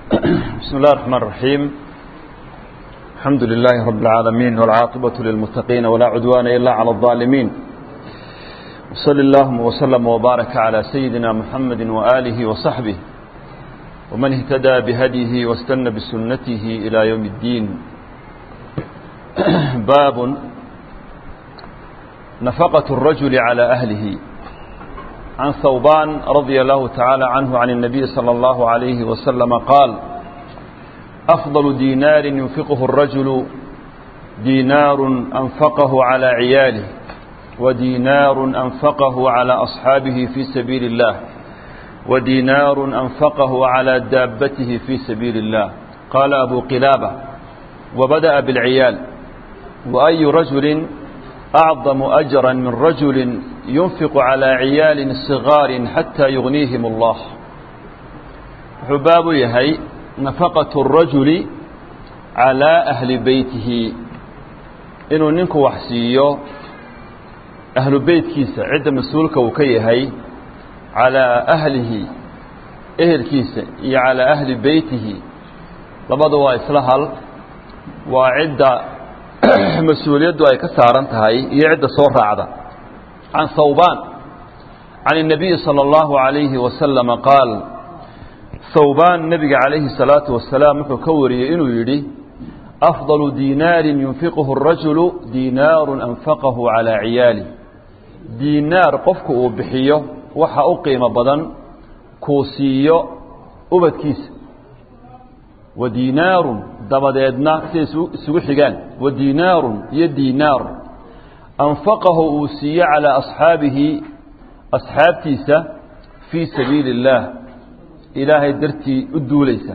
بسم الله الرحمن الرحيم الحمد لله رب العالمين والعاقبة للمتقين ولا عدوان إلا على الظالمين وصل اللهم وسلم وبارك على سيدنا محمد وآله وصحبه ومن اهتدى بهديه واستنى بسنته إلى يوم الدين باب نفقة الرجل على أهله عن ثوبان رضي الله تعالى عنه عن النبي صلى الله عليه وسلم قال أفضل دينار ينفقه الرجل دينار أنفقه على عياله ودينار أنفقه على أصحابه في سبيل الله ودينار أنفقه على دابته في سبيل الله قال أبو قلابة وبدأ بالعيال وأي رجل أعظم أجرا من رجل ينفق على عيال صغار حتى يغنيهم الله حباب يهي نفقة الرجل على أهل بيته إنه ننكو وحسيو أهل بيت كيسة عدة مسؤولك وكيهي على أهله أهل كيسة على أهل بيته لبضوا إصلاحا وعدة mas-uuliyaddu ay ka saaran tahay iyo cidda soo raacda can hawbaan can الnabiyi salى اllahu عalayhi wasalama qaal hawbaan nebiga calayhi الsalaatu wasalaam wuxuu ka wariyey inuu yidhi afضalu diinaarin yunfiquhu الrajulu diinaaru anfaqahu calى ciyaali diinaar qofku uu bixiyo waxa u qiimo badan kuu siiyo ubadkiisa wadiinaarun dabadeedna siday isugu xigaan wadiinaarun iyo diinaar anfaqahu uu siiyo calaa asxaabihi asxaabtiisa fii sabiili اllaah ilaahay dartii u duulaysa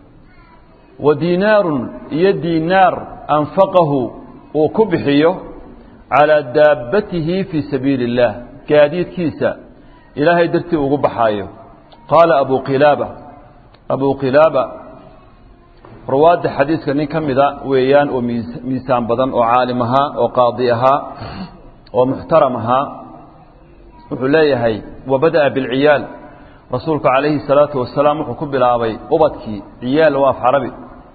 wa diinaarun iyo diinaar anfaqahu uu ku bixiyo calaa daabbatihi fii sabiili اllaah gaadiidkiisa ilaahay dartii ugu baxaayo qaala abu qilaaba abu qilaaba rawaadda xadiiska nin ka mida weeyaan oo miisaan badan oo caalim ahaa oo qaadi ahaa oo muxtaram ahaa wuxuu leeyahay wabada'a bilciyaal rasuulku calayhi salaatu wasalaam wuxuu ku bilaabay ubadkii ciyaal waa af carabi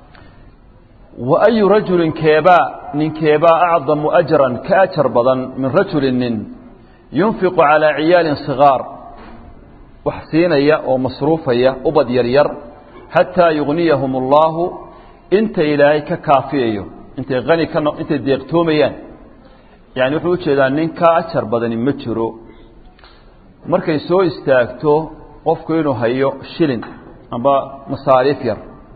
wa ayu rajulin keebaa nin keebaa acdamu ajran ka ajar badan min rajulin nin yunfiqu calaa ciyaalin sigaar wax siinaya oo masruufaya ubad yaryar xataa yugniyahum allaahu inta ilaahay ka kaafiyayo intay ani ka intay deeqtoomayaan yani wuxuu ujeedaa nin ka ajar badani ma jiro markay soo istaagto qofku inuu hayo shilin amba masaariif yar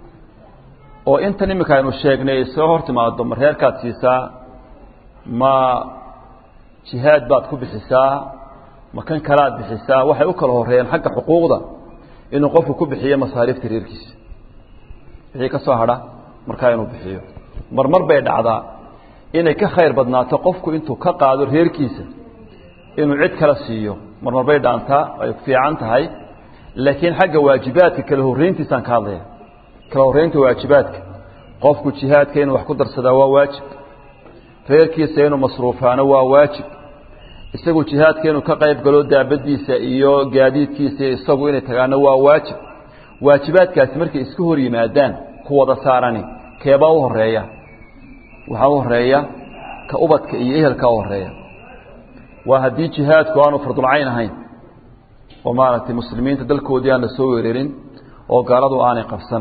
oo intan iminka aynu sheegnay soo hor timaado ma reerkaad siisaa ma jihaad baad ku bixisaa ma kan kalaad bixisaa waxay u kala horeeyeen xagga xuquuqda inuu qofku ku bixiyo masaariifta reerkiisa wixii ka soo hadha markaa inuu bixiyo marmar bay dhacdaa inay ka khayr badnaato qofku intuu ka qaado reerkiisa inuu cid kala siiyo marmar bay dhaantaa ay fiican tahay laakiin xagga waajibaadka kala horreyntiisaan ka hadlaya kala horreynta waajibaadka qofku jihaadka inuu wax ku darsadaa waa waajib reerkiisa inuu masruufaano waa waajib isagu jihaadka inuu ka qayb galo daabadiisa iyo gaadiidkiisa isagu inay tagaano waa waajib waajibaadkaasi markay iska hor yimaadaan ku wada saarani keebaa u horeeya waxaa u horeeya ka ubadka iyo ehelka u horeeya waa haddii jihaadku aanu fardulcayn ahayn oo maaragtay muslimiinta dalkoodii aan la soo weerarin oo gaaladu aanay qabsan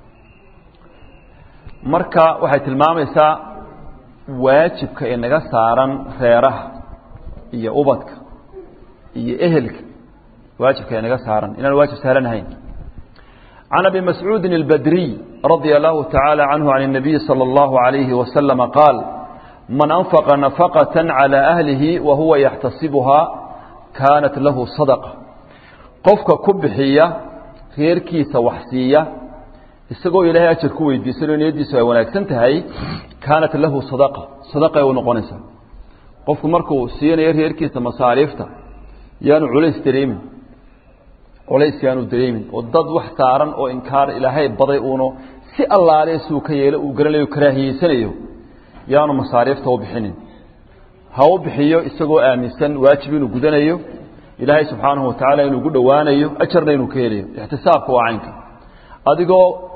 marka waxay tilmaamaysaa waajibka inaga saaran reeraha iyo ubadka iyo ehelka waajibka inaga saaran inaan waajib saaran ahayn can abi mascuudi اlbadriy radia allahu tacaala canhu can الnabiyi salى اllahu عalayhi wasalama qaal man anfaqa nafaqaة calى ahlihi wa huwa yaxtasibuhaa kaanat lahu sadaqa qofka ku bixiya reerkiisa wax siiya isagoo ilaahay ajar ku weydiisanoo niyadiisu ay wanaagsan tahay kaanat lahu sadaqa sadaqay u noqonaysaa qofku markuu siinayo reerkiisa masaariifta yaanu culays dareemin culays yaanu dareemin oo dad wax saaran oo inkaar ilaahay baday uuno si allaale suu ka yeelo uu garanayo karaahiyeysanayo yaanu masaariifta u bixinin ha u bixiyo isagoo aaminsan waajib inuu gudanayo ilaahay subxaanahu watacaala inuu gu dhowaanayo ajarna inuu ka helayo ixtisaabka waa caynka adigoo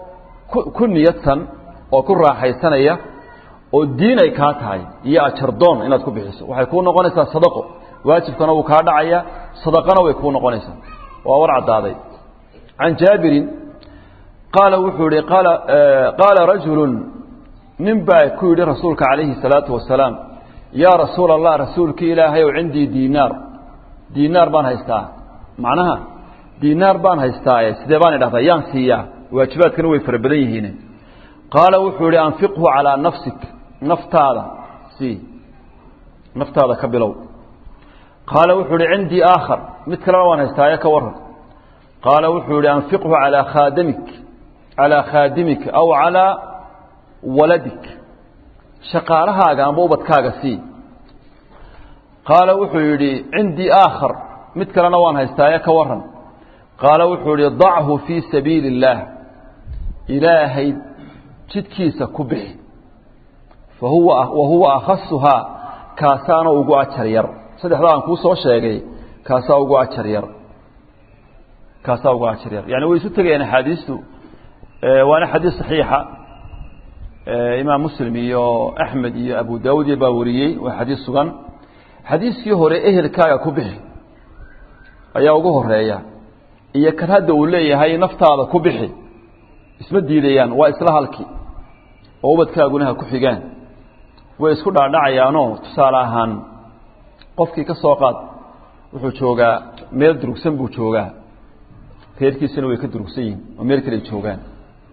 ku niyadsan oo ku raaxaysanaya oo diin ay kaa tahay iyo ajardoon inaad ku bixiso waxay kuu noqonaysaa sadaqo waajibkana wuu kaa dhacaya sadaqana way kuu noqonaysaa waa war caddaaday can jaabirin qaala wuxuu yihi qaala qaala rajulu nin baa ku yidhi rasuulka calayhi الsalaatu wasalaam yaa rasuula allah rasuulkii ilaahay ow cindii diinaar diinaar baan haystaa macnaha diinaar baan haystaaye sidee baan idhahdaa yaan siiyaa waajibaadkana way fara badan yihiin qaala wuxuu yihi anfiqhu calىa nafsik naftaada sii naftaada ka bilow qaala wuxuu yihi cindii aakhar mid kalena waan haystaaye ka waran qaala wuxuu yihi anfiqhu calىa khaadamik calىa khaadimika aw calىa waladik shaqaalahaaga amba ubadkaaga sii qaala wuxuu yidhi cindii aakhar mid kalena waan haystaaye ka waran qaala wuxuu yihi dachu fii sabiili اllaah ilaahay jidkiisa ku bixi fahuwa wa huwa akhasuhaa kaasaana ugu ajar yar saddexdaa aan kuu soo sheegay kaasaa ugu ajar yar kaasaa ugu ajar yar yani way isu tegayaan axaadiistu waana xadiis saxiixa imaam muslim iyo axmed iyo abu daawud iyo baa wariyey waa xadiis sugan xadiiskii hore ehelkaaga ku bixi ayaa ugu horeeya iyo kan hadda uu leeyahay naftaada ku bixi isma diidayaan waa isla halkii oo ubadkaaguna ha ku xigaan way isku dhaadhacayaanoo tusaale ahaan qofkii ka soo qaad wuxuu joogaa meel durugsan buu joogaa reerkiisuna way ka durugsan yihin oo meel kale ay joogaan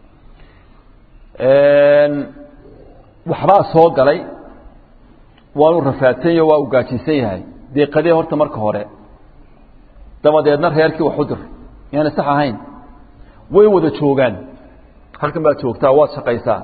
waxbaa soo galay waanu rafaadsanyo waa u gaajinsan yahay deeqadee horta marka hore dabadeedna reerkii wax u dir yaani sax ahayn way wada joogaan halkan baad joogtaa waad shaqaysaa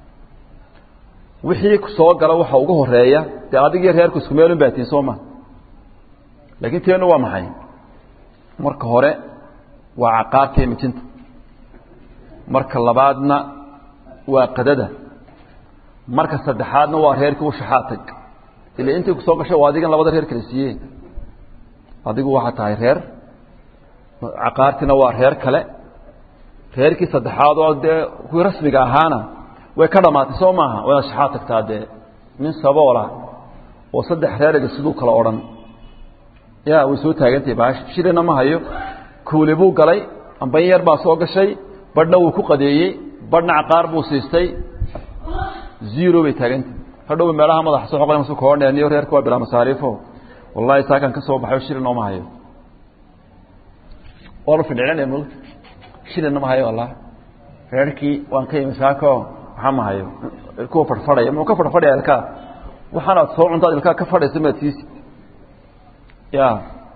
wixii soo gala waxa ugu horeeya dee adigii reerku isku meelun baa tiin soo ma laakiin teenu waa maxay marka hore waa caqaarka iyo mijinta marka labaadna waa qadada marka saddexaadna waa reerkii u shaxaatag ila intay ku soo gashay waa adigan labada reer kala siiyeen adigu waxaa tahay reer caqaartiina waa reer kale reerkii saddexaad oo dee kuwii rasmiga ahaana way ka dhamaatay soo maaha waad shaxaad tagtaa dee nin saboola oo saddex reeraga siduu kala odhan ya way soo taagantahay baash shilina ma hayo kuuli buu galay amban yar baa soo gashay badhna wuu ku qadeeyey badhna caqaar buu siistay zero bay taagantahay hadhow meelaha madaxa soo xoqay masu koodheeniyo reerka waa bilaa masaariifo wallahi saakan ka soo baxay shilin ooma hayo waa la fidhicinaya mug shilina ma hayo wallah reerkii waan ka yimi saako waxaa ma hayo kuwa fadhfadhaya muxuu ka fadhfadhaya ilkaa waxaanaad soo cuntaad ilkaa ka fadhaysa maad siisi ya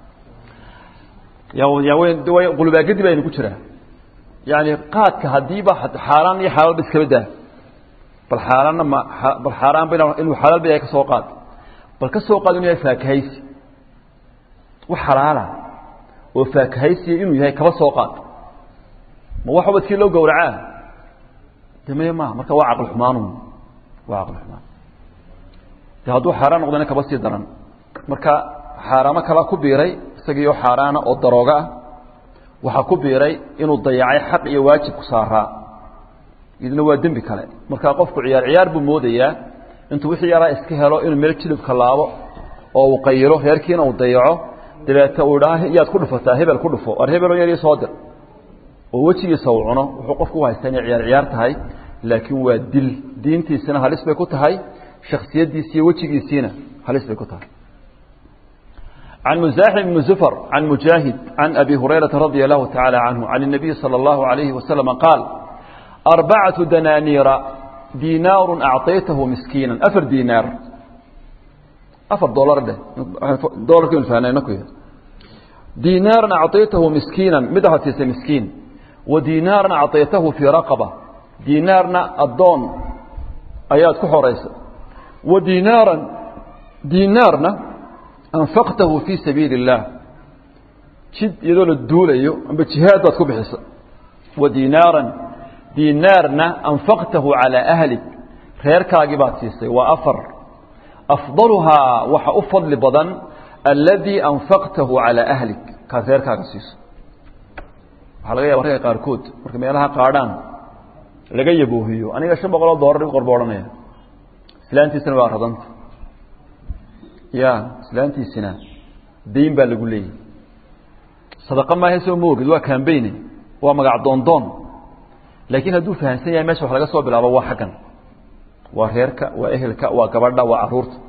ya ya way qulubaagadi baynu ku jiraa yani qaadka haddiiba xaaraan iyo xalaalba iskaba daa bal xaaraanna ma bal xaaraanba inuu xalaal ba yahay ka soo qaad bal ka soo qaad inuu yahay faakahaysi wax xalaala oo faakahaysiya inuu yahay kaba soo qaad ma wax ubadkii loo gowracaa de maya maha marka waa caqli xumaanun waa caqli xumaan de hadduu xaaraan noqdana kaba sii daran marka xaaraamo kala ku biiray isagiioo xaaraana oo darooga ah waxaa ku biiray inuu dayacay xaq iyo waajib ku saaraa idna waa dembi kale markaa qofku ciyaar ciyaar buu moodayaa intuu wixii yaraa iska helo inuu meel jilibka laabo oo uu qayilo reerkiina uu dayaco dabeeta uu dhaha yaad ku dhufataa hebel ku dhufo ar hebeloo yar ii soo dir oo wejigiisa uu cuno wuxuu qofku u haystaa inay ciyaar ciyaar tahay laakiin waa dil diintiisina halis bay ku tahay shaksiyaddiisi iyo wejigiisiina halis bay ku tahay عن مزاحم بن زفر عن مجاهد عن أبي هريرة رضي الله تعالى عنه عن النبي صلى الله عليه وسلم قال أربعة دنانير دينار أعطيته مسكينا أفر دينار أفر دولار ده دولار كم فانا نكوي دينار أعطيته مسكينا مدها تيسي مسكين ودينار أعطيته في رقبة دينارنا الضون آيات كحوريس ودينارا دينارنا أنفقته في سبيل الله جد يدول الدولة بجهاد كبحس ودينارا دينارنا أنفقته على أهلك خير كاقبات سيسي وأفر أفضلها وحأفضل لبضن الذي أنفقته على أهلك كخير كاقسيس waxaa laga yaaba ragga qaarkood marka meelaha qaadhaan laga yaboohiyo aniga shan boqol oo doolar i qor bu odhanaya islaantiisina waa radanta ya islaantiisina dayn baa lagu leeyahy sadaqa maaha soo ma ogid waa cambayne waa magac doondoon laakiin hadduu fahamsan yahay mesha wax laga soo bilaabo waa xaggan waa reerka waa ehelka waa gabadha waa caruurta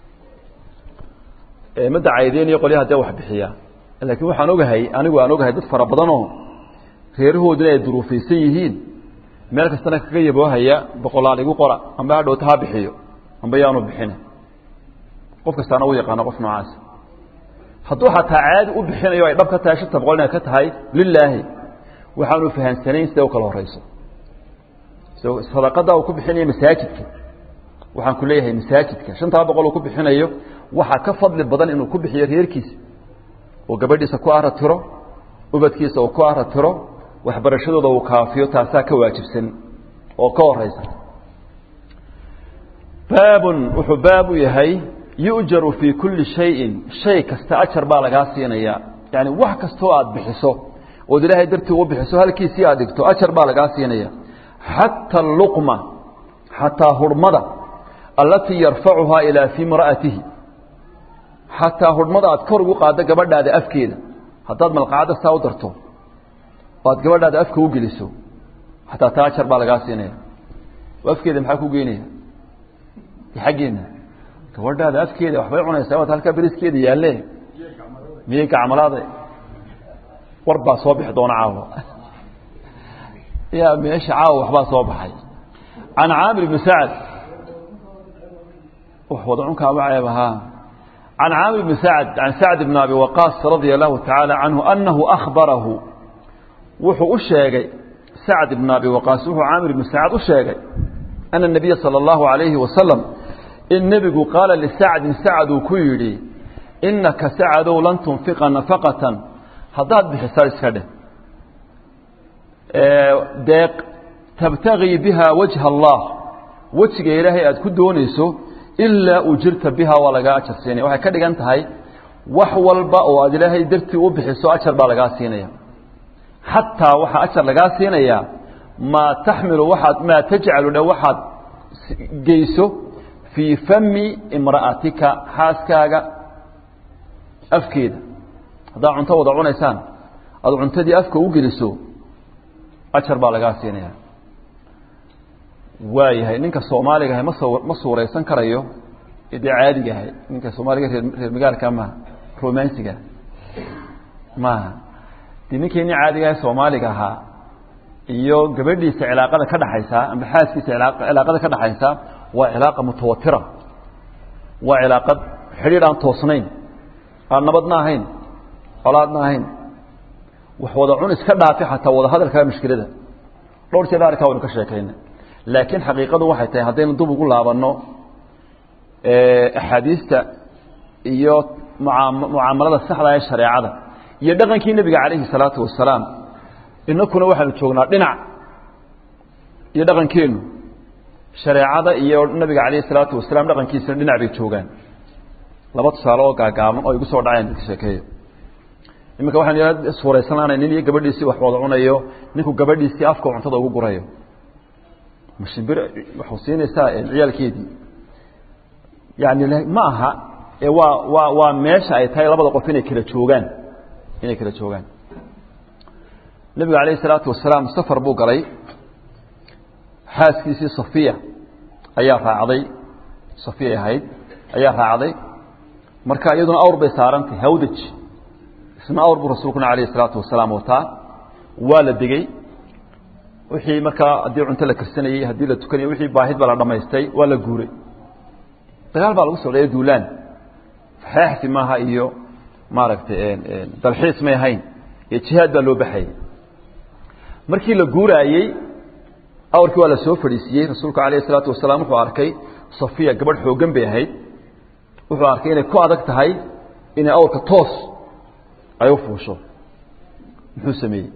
ma dacaydeeniyo qolyaha dee wax bixiya laakiin waxaan ogahay anigu aan ogahay dad fara badanoo reerahooduna ay duruufaysan yihiin meel kastana kaga yaboohaya boqolaal igu qora amba hadhowta ha bixiyo amba yaanu bixina qof kastaana u yaqaano qof noocaas hadduu xataa caadi u bixinayo ay dhab ka tahay shanta boqol inay ka tahay lilaahi waxaanu fahamsanayn siday u kala horeyso sadaqada uu ku bixinayo masaajidka waxaan ku leeyahay masaajidka shantaa boqol uu ku bixinayo waxaa ka fadli badan inuu ku bixiyo reerkiisa oo gabadhiisa ku aratiro ubadkiisa uu ku aratiro waxbarashadooda uu kaafiyo taasaa ka waajibsan oo ka horeysa baabun wuxuu baab u yahay yu'jaru fii kulli shayin shay kasta ajar baa lagaa siinaya yani wax kastoo aada bixiso ood ilaahay dartii u bixiso halkiisii aad dhigto ajar baa lagaa siinaya xata aluqma xataa hurhmada allatii yarfacuhaa ilaa fii imra'atihi xataa hurhmada aad kor ugu qaaddo gabadhaada afkeeda haddaad malqacadda saa u darto oo aad gabadhaada afka u geliso xataa taa ajar baa lagaa siinaya oo afkeeda maxaa ku geynaya xaggeena gabadhaada afkeeda waxbay cunaysaa waad halkaa beriskeeda yaalle miyay gacmalaada war baa soo bixi doona caawa ya meesha caawa waxbaa soo baxay can caamir ibni sacad wax wada cunkaaba ceeb ahaa can caamir ibni sacad can sacd ibn abi waqaas radia allahu tacaala canhu anahu akhbarahu wuxuu u sheegay sacd ibn abi waqaas wuxuu caamir ibni sacad u sheegay ana الnabiya salى اllahu alayhi wasalam in nebigu qaala lisacdin sacad uu ku yidhi inaka sacadow lan tunfiqa nafaqatan haddaad bixisaa iska dheh deeq tabtagii biha wajha allah wejiga ilaahay aad ku doonayso ilaa ujirta biha waa lagaa ajar siinaya waxay ka dhigan tahay wax walba oo aad ilaahay dartii u bixiso ajar baa lagaa siinaya xataa waxaa ajar lagaa siinayaa maa taxmilu waaad maa tajcalu dhe waxaad geyso fii fami imra'atika xaaskaaga afkeeda haddaad cunto wada cunaysaan aada cuntadii afka u geliso ajar baa lagaa siinaya waayahay ninka soomaaliga ahay maso ma suuraysan karayo dee caadiga ahay ninka soomaaliga reer reer magaalka maaha romansiga maaha dee ninkii nin caadiga ahay soomaaliga ahaa iyo gabadhiisa cilaaqada ka dhaxaysaa amba xaaskiisa cilaaqada ka dhaxaysa waa cilaaqa mutawatira waa cilaaqad xidhiidh aan toosnayn aan nabadna ahayn colaadna ahayn wax wada cun iska dhaafi xataa wada hadalkaa mushkilada dhowr jeer arkaa waynu ka sheekayna laakiin xaqiiqadu waxay tahay haddaynu dub ugu laabanno axaadiista iyo mucaamalada saxda ee shareecada iyo dhaqankii nebiga calayhi salaatu wasalaam inakuna waxaanu joognaa dhinac iyo dhaqankeennu shareecada iyo nabiga calayhi salaatu wasalaam dhaqankiisana dhinac bay joogaan laba tusaale oo gaagaaban oo igu soo dhaceen ka sheekeeyo iminka waxaan suuraysan lahanay nin iyo gabadhiisii wax wada cunayo ninku gabadhiisii afka cuntada ugu gurayo mashimbir waxu siinaysaa ciyaalkeedii yani ma aha ee waa waa waa meesha ay tahay labada qof inay kala joogaan inay kala joogaan nebiga calayhi salaatu wasalaam safar buu galay xaaskiisii safiya ayaa raacday safiya ahayd ayaa raacday marka iyaduna awr bay saarantahy hawdaj isna awr buu rasuulkuna alayhi salaatu wasalaam wataa waa la degey wixii markaa haddii cunto la karsanayey haddii la tukanayey wixii baahid baa la dhamaystay waa la guuray dagaal baa lagu socdaya duulaan xeexsi maaha iyo maaragtay dalxiis may ahayn iyo jihaad baa loo baxayay markii la guuraayey awrkii waa la soo fadhiisiiyey rasuulku alayh isalaatu wasalaam wuxuu arkay safiya gabadh xooggan bay ahayd wuxuu arkay inay ku adag tahay inay awrka toos ay u fuusho muxuu sameeyey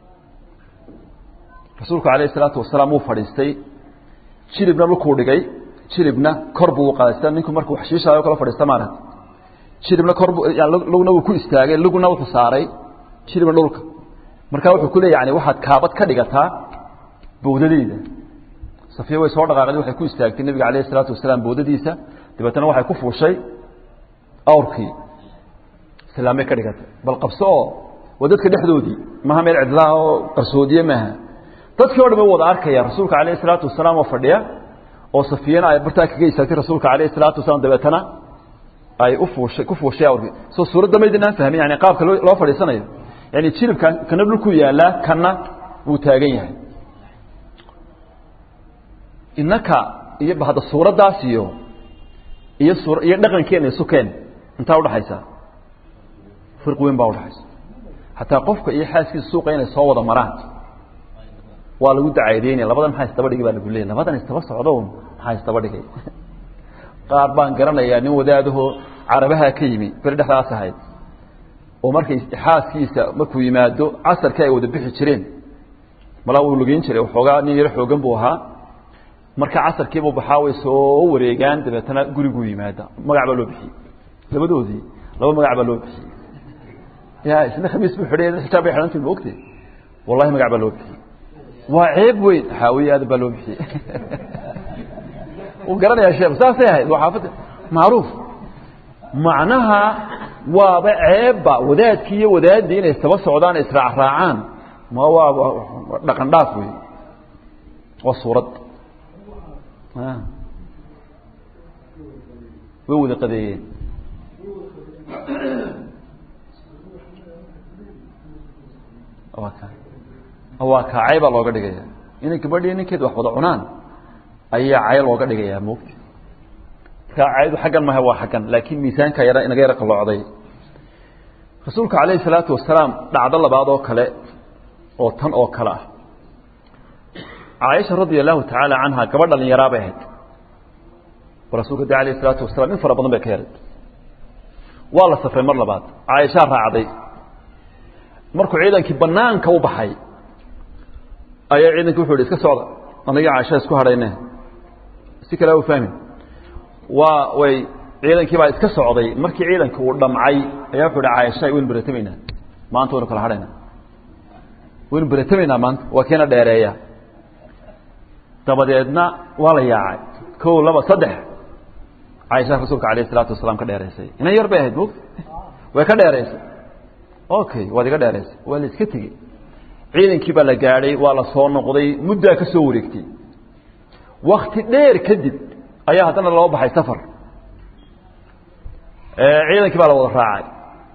rasuulku alayh isalaatu wasalaam wuu fadhiistay jilibna dhulkuu dhigay jilibna kor buu u qaaday sida ninku markuu xashiishaayo kala fadhiista maaragta jilibna kor buu lugna wuu ku istaagay lugna wuxuu saaray jilibna dhulka markaa wuxuu ku leeya yani waxaad kaabad ka dhigataa bowdadeyda safiya way soo dhaqaaqday waxay ku istaagtay nebiga calayhi isalaatu wasalaam bowdadiisa dabeetana waxay ku fuushay awrkii islaamay ka dhigatay bal qabso oo waa dadka dhexdoodii maha meel cidlaa oo qarsoodiye maaha dadkii o dhan way wada arkaya rasuulka calayhi isalaatu wasalaam oo fadhiya oo safiyana ay bartaa kaga istaagtay rasuulka calayhi isalaatu wasalaam dabeetana ay u fuushay ku fuushay awrkii soo suuradda maydinaan fahmin yani qaabka loo loo fadhiisanayo yani jilibka kana dhulku yaalaa kana wuu taagan yahay innaka iyo hadda suuraddaas iyo iyo suur iyo dhaqankeena iyo sukeen intaa udhaxaysa firq weyn baa udhaxaysa hataa qofka iyo xaaskiisa suuqa inay soo wada maraan waa lagu dacaadeynaya labadan maxaa isdaba dhigay baa lagu leeyay labadan isdaba socdo maxaa isdaba dhigay qaar baan garanayaa nin wadaadahoo carabaha ka yimi beri dhexdaas ahayd oo markay xaaskiisa markuu yimaado casarkii ay wada bixi jireen malaa uu lugeyn jiray waxoogaa nin yaro xoogan buu ahaa marka casarkiibuu baxaa way soo wareegaan dabeetana guriguu yimaada magac baa loo bixiyey labadoodii laba magac baa loo bixiyey ya isna khamiis buu xidhay xijaab bay xidhantii maogtay wallahi magac baa loo bixiyey waa ceeb weyn xaawiye aadan baa loo bixiyey wuu garanayaa sheekh saasay ahayd waa xaafadda macruuf macnaha waaba ceebba wadaadkii iyo wadaaddii inay isaba socdaan israacraacaan ma waa dhaqan dhaaf wey waa suurad way wada qadeeyeen waa kaa cay baa looga dhigaya inay gabadhii ninkeed wax wada cunaan ayaa cay looga dhigayaa mogti markaa caydu xaggan maha waa xaggan laakiin miisaanka yara inaga yara qalloocday rasuulka calayhi salaatu wasalaam dhacdo labaad oo kale oo tan oo kale ah caaisha radia allahu tacaala canha gabadh dhalinyaraa bay ahayd oo rasuulka de alayh isalaatu wasalaam in fara badan bay ka yaray waa la safray mar labaad caaishaa raacday markuu ciidankii banaanka u baxay ayaa ciidankii wuxu ihi iska socda anagii caaisha isku hadhayne si kale u fahmi waa way ciidankii baa iska socday markii ciidankii uu dhamcay ayaa wuxu ihi caaisha waynu beretamaynaa maanta waynu kala hadhaynaa waynu beretamaynaa maanta waa keena dheereeya dabadeedna waa la yaacay kow laba saddex caaisha rasuulka alayh isalaatu wasalaam ka dheeraysay inan yar bay ahayd mugta way ka dheeraysay okay waad iga dheeraysay waa la iska tegey ciidankii baa la gaadhay waa la soo noqday muddaa ka soo wareegtay wakti dheer kadib ayaa haddana loo baxay safar ciidankii baa la wada raacay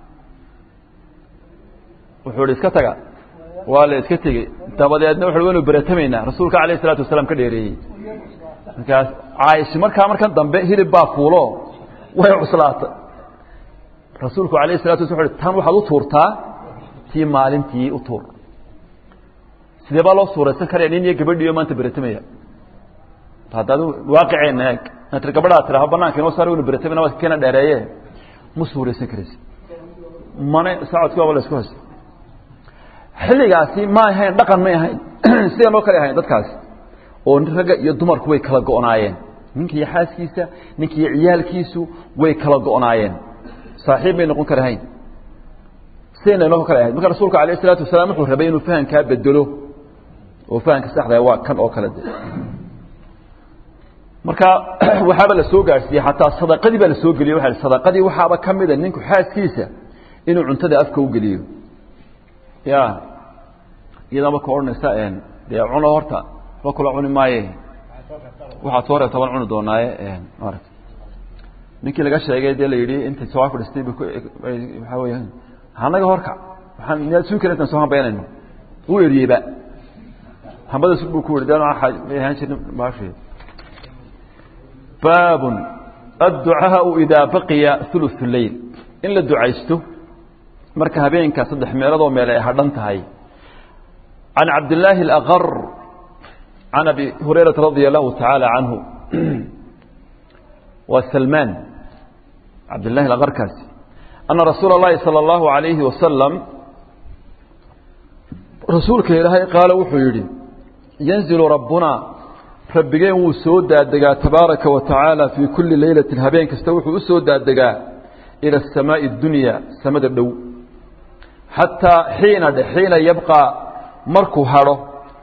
wuxuu ihi iska taga waa la iska tegey dabadeedna wuxu waynu beretamaynaa rasuulka alayh isalaatu wasalaam ka dheereeyey markaas caaisha markaa markan dambe hilib baa fuulo way cuslaatay rasuulku alayh isalatu wasla wuxu tan waxaad u tuurtaa tii maalintii u tuur sidee baa loo suuraysan karaya nin iyo gabadhiiyo maanta beretamaya haddaad waaqiceenna eeg tir gabadhaa tiraha banaanka inoo saar waynu beretamayna waa keena dheereeye ma suuraysan karaysa mana sacodki waaba la isku haysta xilligaasi ma ahayn dhaqan may ahayn sidee noo kale ahayn dadkaasi oo ragga iyo dumarku way kala go'naayeen ninka iyo xaaskiisa ninka iyo ciyaalkiisu way kala go'naayeen saaxiib may noqon karahayn sidayna noo kale ahayd marka rasuulka alayh isalaatu wasalaam wuxuu rabay inuu fahamkaa bedelo oo fahamka saxdaa waa kan oo kale de marka waxaaba la soo gaadhsiiyey xataa sadaqadii baa la soo geliyey waa sadaqadii waxaaba ka mida ninku xaaskiisa inuu cuntada afka u geliyo ya iyadoo marka odhanaysa dee cuno horta wa kula cuni maaye waxaad soo reebta baan cuni doonaaye maarata ninkii laga sheegay dee la yidhi intay soo fadhistay waxaa weya hanaga horka waxaan miyaad sugi kara intaan soo hambaynayno uu eriyeyba hambada sug buu ku yihi de may ahaan jirin maashi baabun adducaau idaa baqiya uluث leyl in la ducaysto marka habeenka saddex meeladoo meel ay hadhan tahay can cabdillaahi اlaqar can abi hurayrata radia allahu tacaala canhu waa salmaan cabdillahi alaqarkaasi ana rasuula اllahi salى اllahu alayhi wasalam rasuulka ilaahay qaala wuxuu yidhi yanzilu rabbuna rabbigeen wuu soo daadegaa tabaaraka wa tacaala fii kulli leylatin habeen kasta wuxuu u soo daadegaa ila asamaa'i اdunya samada dhow xataa xiina dhe xiina yabqaa markuu hadho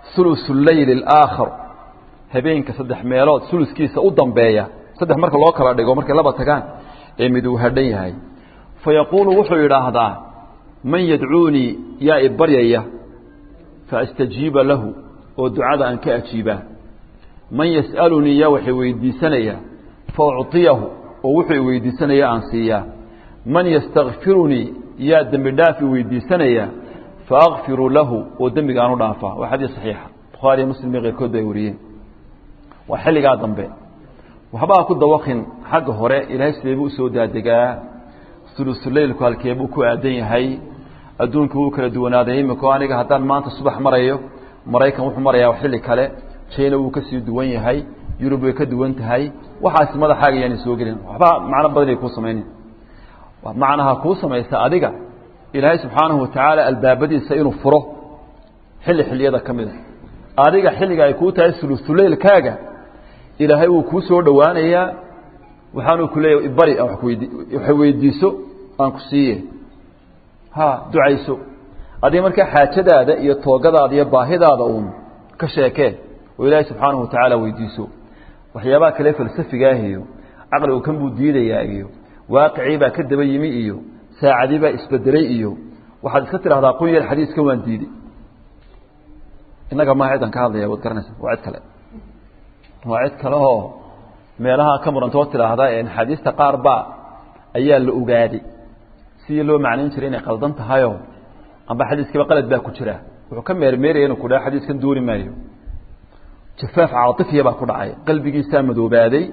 ثuluثu leyl اlaakhar habeenka saddex meelood uluskiisa u dambeeya saddex marka loo kala dhigo markay laba tagaan ee mid uu hadhan yahay fayaquulu wuxuu yidhaahdaa man yadcuunii yaa i baryaya faastajiiba lahu oo ducada aan ka ajiibaa man yas'alunii yaa wax i weydiisanaya faucطiyahu oo wuxuu i weydiisanaya aan siiyaa man yastakfirunii yaa dembi dhaaf i weydiisanaya faakfiru lahu oo dembiga aan u dhaafaa waa xadiis saxiixa bukhaariyo muslim iyo keyrkood bay wariyeen waa xilligaa dambe waxbaa ku dawakin xagga hore ilaahay sidee buu usoo daadegaa sulusuleylku halkee buu ku aadan yahay adduunku wuu kala duwanaaday imiko aniga haddaan maanta subax marayo maraykan wuxuu marayaa xilli kale china wuu kasii duwan yahay yurub way ka duwan tahay waxaasi madaxaaga yaani soo gelin waxba macno badanay kuu samaynin macnaha kuu samaysa adiga ilaahay subxaanahu watacaala albaabadiisa inuu furo xilli xilliyada ka mida adiga xilliga ay kuu tahay sulusuleylkaaga ilaahay wuu kuu soo dhowaanayaa waxaanuu ku leeyahy bari aan wax weydiiso aan ku siiye ha ducayso adiga markaa xaajadaada iyo toogadaada iyo baahidaada uun ka sheekee oo ilaahay subxaanahu watacaala weydiiso waxyaabaha kale falsafigaah iyo caqligu kan buu diidayaa iyo waaqicii baa ka daba yimi iyo saacadii baa isbedelay iyo waxaad iska tidhahdaa qun yar xadiiskan waan diiday innaga maa cidan ka hadlaya waad garanaysa waa cid kale waa cid kale oo meelaha ka murantoo tidhaahda xadiista qaar baa ayaa la ogaaday sidii loo macnayn jiray inay qaldan tahayoo amba xadiiskiiba qalad baa ku jira wuxuu ka meermeeraya inuu ku dhaha xadiiskan dooni maayo jafaaf caatifiya baa ku dhacay qalbigiisaa madoobaaday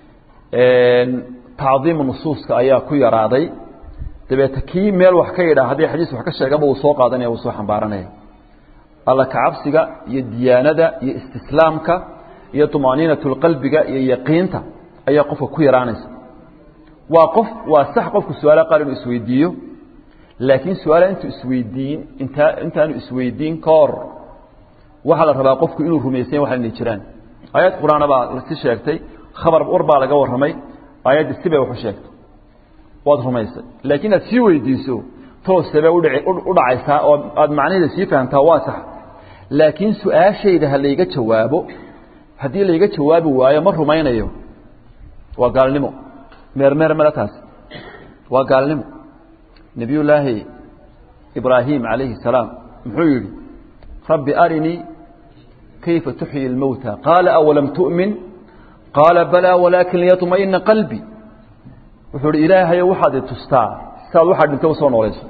tacdiimu nusuuska ayaa ku yaraaday dabeete kii meel wax ka yidhaa haddii xadiis wax ka sheegaba uu soo qaadanaya uu soo xambaaranaya alla kacabsiga iyo diyaanada iyo istislaamka iyo طumaaniinatulqalbiga iyo yaqiinta ayaa qofka ku yaraanaysa waa qof waa sax qofku su-aala qaar inuu isweydiiyo laakiin su-aala intuu isweydiin intaa intaanu isweydiin ka hor waxaa la rabaa qofku inuu rumaysanya waxa inay jiraan aayad qur-aana baa lasi sheegtay khabar war baa laga warramay aayaddi sibay waxu sheegtay waad rumaysay laakiin aad sii weydiiso toosebay udhaci u dhacaysaa oo aada macnaheeda sii fahamtaa waa sax laakiin su-aashayda ha layga jawaabo haddii layga jawaabi waayo ma rumaynayo waa gaalnimo meermeer male taas waa gaalnimo nebiyullaahi ibraahim calayhi salaam muxuu yidhi rabbi arinii kayfa tuxyi اlmowta qaala awalam tu'min qaala balaa walaakin liyaطmaئina qalbi wuxuu ihi ilaahayo waxaad i tustaa siaad waxaa dhintay usoo noolayso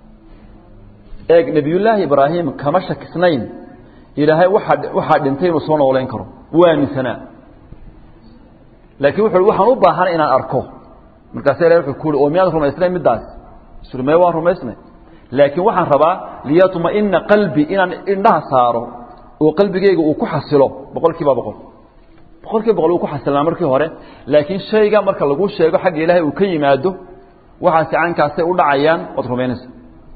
eeg nebiyullaahi ibraahim kama shakisnayn ilaahay waaa waxaa dhintay inuu soo noolayn karo wuu aaminsanaa laakiin wuxu uhi waxaan u baahanay inaan arko markaasa ilahay wuxuu ku uhi oo miyaad rumaysnay middaas isuri mee waan rumaysnay laakiin waxaan rabaa liyaطmaئina qalbi inaan indhaha saaro oo qalbigeyga uu ku xasilo boqol kiiba boqol boqol kiiba boqol uu ku xasilnaa markii hore laakiin shayga marka lagu sheego xagga ilaahay uu ka yimaado waxaasi caynkaasay u dhacayaan waad rumaynaysa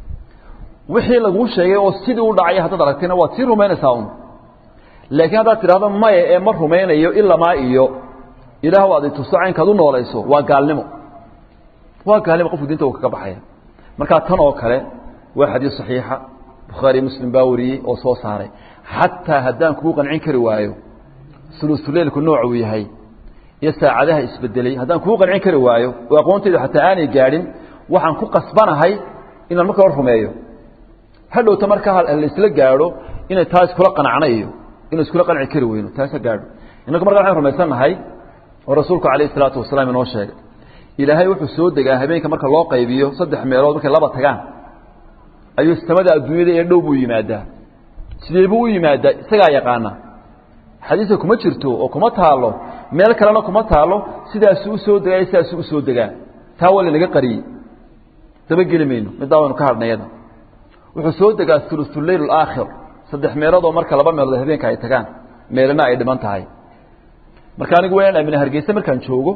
wixii laguu sheegay oo sidii u dhacay haddaad aragtayna waad sii rumaynaysaa un laakiin haddaad tidhahdo maya ee ma rumaynayo ilamaa iyo ilaah aad ituso caynkaad u noolayso waa gaalnimo waa gaalnimo qofku diinta uu kaga baxaya markaa tan oo kale waa xadiis saxiixa bukhaari muslim baa wariyey oo soo saaray xataa haddaan kugu qancin kari waayo sulusuleylku nooc uu yahay iyo saacadaha isbedelay haddaan kugu qancin kari waayo oo aqoontaydu xataa aanay gaadhin waxaan ku qasbanahay inaan marka hor rumeeyo hadhowta markaa laisla gaadho inay taa iskula qanacnayo inu iskula qanci kari weyno taasa gaadho innagu markaa waxaan rumaysannahay oo rasuulku calayh isalaatu wasalaam inoo sheegay ilaahay wuxuu soo degaa habeenka marka loo qaybiyo saddex meelood markay laba tagaan ayuu samada adduunyada ee dhow buu yimaadaa sidee buu u yimaadaa isagaa yaqaana xadiiska kuma jirto oo kuma taalo meel kalena kuma taalo sidaasuu usoo degaa sidaasuu usoo degaa taa waa lanaga qariyey dabageli mayno middaa waynu ka hadhnayada wuxuu soo degaa ulusuleyl alaakhir saddex meeloodoo marka laba meelood habeenka ay tagaan meelana ay dhiman tahay marka anigu waa inaan amina hargeysa markaan joogo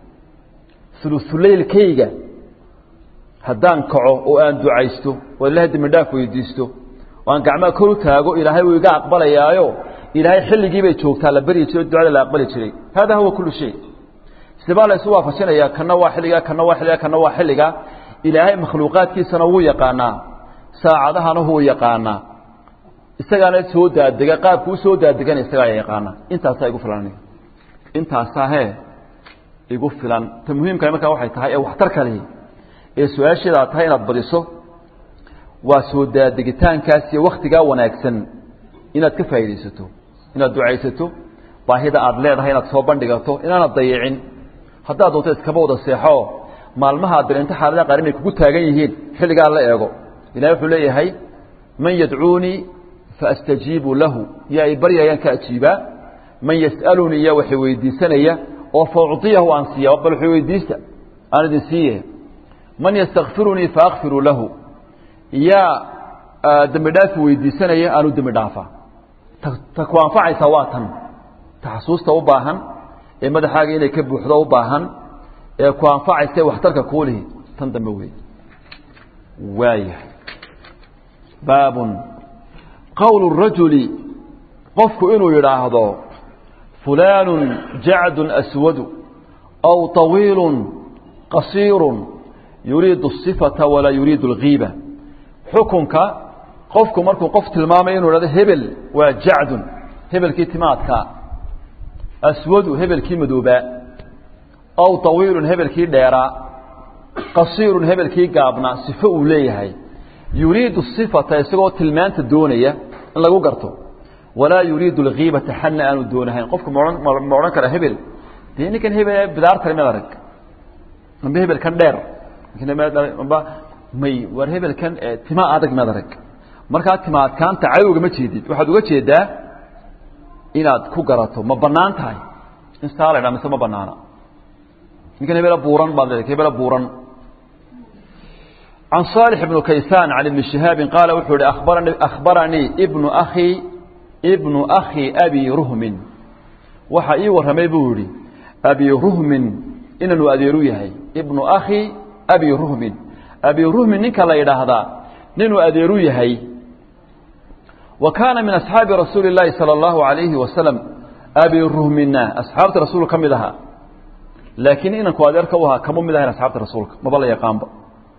ulusuleylkayga haddaan kaco oo aan ducaysto oo ilahay dembi dhaaf weydiisto oo aan gacmaha kor u taago ilaahay wuu iga aqbalayaayo ilaahay xilligii bay joogtaa la baryi jiray o ducada la aqbali jiray hada huwa kulu shay sidebaa la isu waafajinayaa kana waa xilligaa kana waa xilligaa kana waa xilligaa ilaahay makhluuqaadkiisana wuu yaqaanaa saacadahana wuu yaqaanaa isagaana soo daadega qaabku u soo daadegana isagaa yaqaana intaasaa igu filan aniga intaasaa hee igu filan ta muhiimka markaa waxay tahay ee waxtar kalihi ee su-aasheeda aad tahay inaad badiso waa soo daadegitaankaas iyo waktigaa wanaagsan inaad ka faa'iidaysato inaad ducaysato baahida aad leedahay inaad soo bandhigato inaanad dayicin haddaad doonto iskaba wada seexo maalmaha aad dareento xaaladaha qaar inay kugu taagan yihiin xilligaa la eego ilahi wuxuu leeyahay man yadcuunii faastajiibu lahu yaa i baryayaan ka ajiibaa man yas'alunii yaa waxay weydiisanaya oo faucطiyahu aan siiya bal waxay weydiista aan idin siiye man yastakfirunii faakfiru lahu yaa dembi dhaafi weydiisanaya aanu dembi dhaafa ta ku anfacaysaa waa tan ta xasuusta u baahan ee madaxaaga inay ka buuxdo u baahan ee ku anfacaysa waxtarka kuulihi tan dambe wey waayahay baabun qowlu rajuli qofku inuu yidhaahdo fulaanu jacdun aswadu aw طawiilu qasiiru yuriidu الصifata walaa yuriidu اlgiiba xukunka qofku markuu qof tilmaamayo inu hahdo hebel waa jacdun hebelkii timaadkaa aswadu hebelkii madoobaa aw طawiilun hebelkii dheeraa qasiirun hebelkii gaabnaa sifo uu leeyahay yuriidu الصifata isagoo tilmaanta doonaya in lagu garto walaa yuriidu اlgiibata xadna aanu doonahayn qofku ma odhan kara hebel dee ninkan hebel bidaartale mad arag amba hebelkan dheer amba may war hebelkan tima adag mad arag markaa tima adkaanta cadowga ma jeedid waxaad uga jeedaa inaad ku garato ma banaan tahay in saa la dhaa mise ma banaana ninkan hebela buuran baad leedahay hebela buuran can صالح بن kaysاn عن بن شhهاaب qاaل wuxuu hi أخbaranii بن أخي بن أخي أbي رhmin waxa ii warramay buu yihi أbي رhmin inanu adeeru yahay بن أخي أbي رhmin أbي رhmin ninka la yidhaahdaa ninuu adeeru yahay wa kaana min أصxaabi rasuuli الlahi salى الlahu عalayhi wasaلم أbي رhmina أصxaabta rasuulka ka mid ahaa laakiin inanku adeerka u ahaa kama mid ahayn asxaabta rasuulka maba la yaqaanba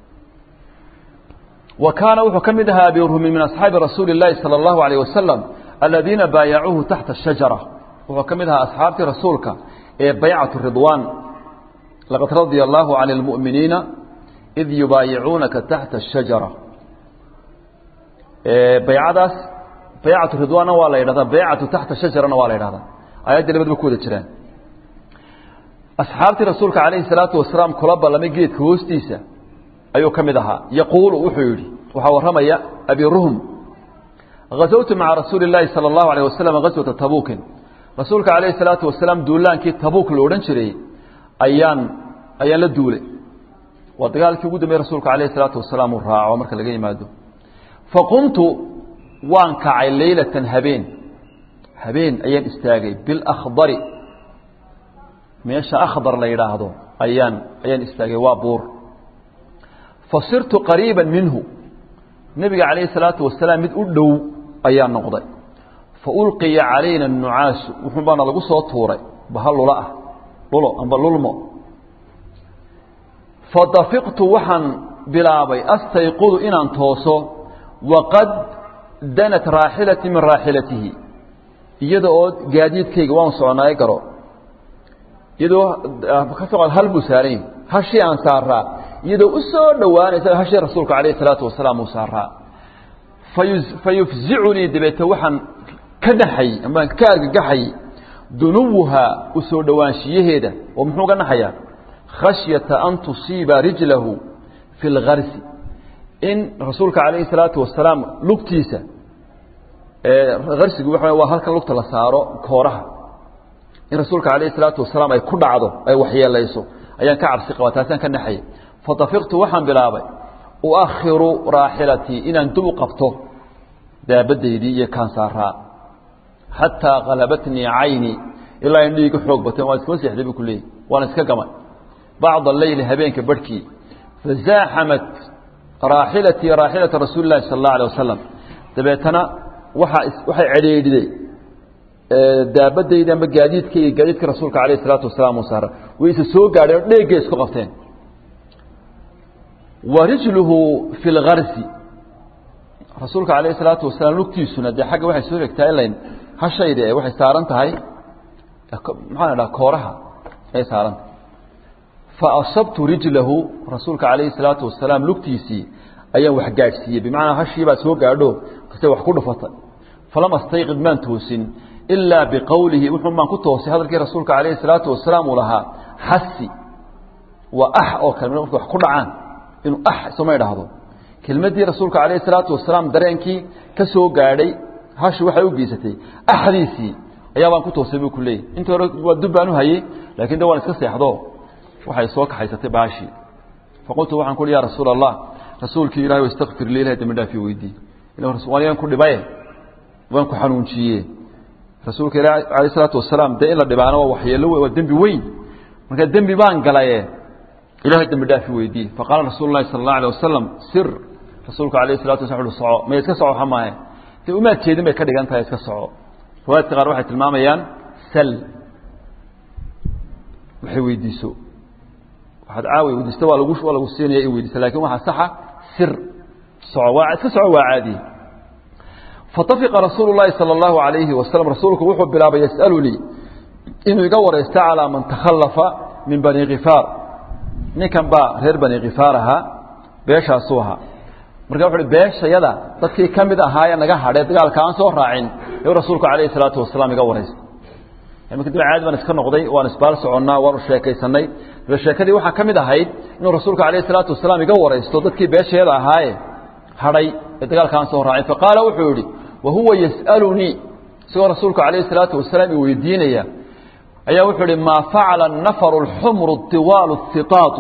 wa kaana wuxuu ka mid ahaa abi ruhmin min asxaabi rasuuli اllahi salى اllahu عalيه wasalam aladiina baayacuuhu taxta الshajara wuxuu ka mid ahaa asxaabtii rasuulka ee baycatu ridwaan laqad radia allahu can اlmu'miniina id yubaayicuunaka taxta الshajara baycadaas baycatu ridwaanna waa la yidhahdaa baycatu taxta shajarana waa la yidhahdaa ayaddii labadaba ku wada jiraan asxaabtii rasuulka calayhi الsalaatu wasalaam kula ballamay geedka hoostiisa ayuu ka mid ahaa yaquulu wuxuu yidhi waxaa warramaya abi ruhm غazawtu maca rasuuli اllaahi salى اllahu alيه wasalam gaswata tabuukin rasuulka calayhi الsalaatu wasalaam duulaankii tabuuk la odhan jiray ayaan ayaan la duulay waa dagaalkii ugu dambeeye rasuulka alayh الsalaatu wasalaam uu raaco marka laga yimaado faqumtu waan kacay leylatan habeen habeen ayaan istaagay bilakhdari meesha akhdar la yidhaahdo ayaan ayaan istaagay waa buur fasirtu qariiba minhu nebiga calayhi salaatu wasalaam mid u dhow ayaa noqday fa ulqiya calayna anucaasu wuxuun baana lagu soo tuuray baha lula ah lulo amba lulmo fadafiqtu waxaan bilaabay astayqudu inaan tooso waqad danat raaxilatii min raaxilatihi iyada oo gaadiidkayga waan soconaayo garo iyadoo ka soqod hal buu saaran yahi hashii aan saaraa iyadoo u soo dhowaanaysa hashii rasuulka calayh isalaatu wasalaam uu saaraa fa yufzicunii dabeete waxaan ka naxay amaan ka argagaxay dunuwuhaa u soo dhowaanshiyaheeda oo muxuu ga naxayaa khashyata an tusiiba rijlahu fi اlgarsi in rasuulka calayhi salaatu wasalaam lugtiisa garsigu waa waa halkan lugta la saaro kooraha in rasuulka calayhi salaatu wasalaam ay ku dhacdo ay waxyeelayso ayaan ka cabsi qabaa taasaan ka naxayay fadafiqtu waxaan bilaabay uakhiru raaxilatii inaan dub u qabto daabadaydii iyo kaan saaraa xataa qalabatnii cayni ilaa in dhiiga xoog bateen waan iskama seexday buu ku leeyay waan iska gamay bacda leyli habeenka barhkii fazaaxamat raaxilatii raaxilata rasuuli lahi sala allahu alay wasalam dabeetana waaa waxay cedheedhiday daabadayda amba gaadiidka iyo gaadiidka rasuulka alayh isalaatu wasalaam uu saara way isa soo gaadheen oo dheeggay isku qabteen wa rijluhu fi lgarsi rasuulka calayhi salaatu wasalaam lugtiisuna dee xagga waxay soo egtaa ilayn hashayda ee waxay saaran tahay maxaan idhaha kooraha ay saaran tahay fa asabtu rijlahu rasuulka calayhi salaatu wasalaam lugtiisii ayaan wax gaadhsiiyey bimacnaa hashii baa soo gaadho kase wax ku dhufatay falam astayqid maan toosin ilaa biqowlihi wuxuun baan ku toosay hadalkii rasuulka calayhi salaatu wasalaam uu lahaa xasi waa ax oo kale marka wax ku dhacaan inuu ax isuma idhaahdo kelmaddii rasuulka calayhi salaatu wasalaam dareenkii ka soo gaadhay hashi waxay u geysatay axdiisii ayaa baan ku toosay buu ku leeyahy inta hore waa dub baan u hayey laakiin de waan iska seexdo waxay soo kaxaysatay baashii faqultu waxaan ku uhi ya rasuula allah rasuulkii ilahay istakfir lii ilahay dambi dhaafi weydii waan ku dhibaye waan ku xanuunjiye rasuulka ilahi alayh isalaatu wasalaam dee in la dhibaana waa waxyeello waa dembi weyn marka dembi baan galaye ilahay dembi dhaafi weydii faqaala rasuulu lahi sala allahu alay wasalam sir rasuulka alayh salatu waslam uhi soco maya iska soco xamaahe dee umaad jeedin bay ka dhigan tahay iska soco riwaayadka qaar waxay tilmaamayaan sal waxay weydiiso waxaad caawi weydiista waa lagu waa lagu siinaya in weydiista lakin waxaa saxa sir soco waa iska soco waa caadiye fatafiqa rasuulu llahi sala allahu alayhi wasalam rasuulku wuxuu bilaabay yas'alunii inuu iga waraysto calaa man takhallafa min bani kifaar ninkan baa reer bani kifaar ahaa beeshaasuu ahaa marka wuxu uhi beeshayada dadkii ka mid ahaayee naga hadhee dagaalka aan soo raacin ayuu rasuulku calayhi salaatu wasalaam iga waraystay marka dib caadi baan iska noqday waan isbaal soconnaa waanu sheekaysanay dabe sheekadii waxaa ka mid ahayd inuu rasuulku calayhi salaatu wasalaam iga waraysto dadkii beeshayada ahaaye hadhay ee dagaalka aan soo raacin faqaala wuxuu yidhi wa huwa yas'alunii isagoo rasuulku calayhi salaatu wasalaam i weydiinaya ayaa wuxuu ihi maa facala nafaru alxumru tiwaalu hiqaatu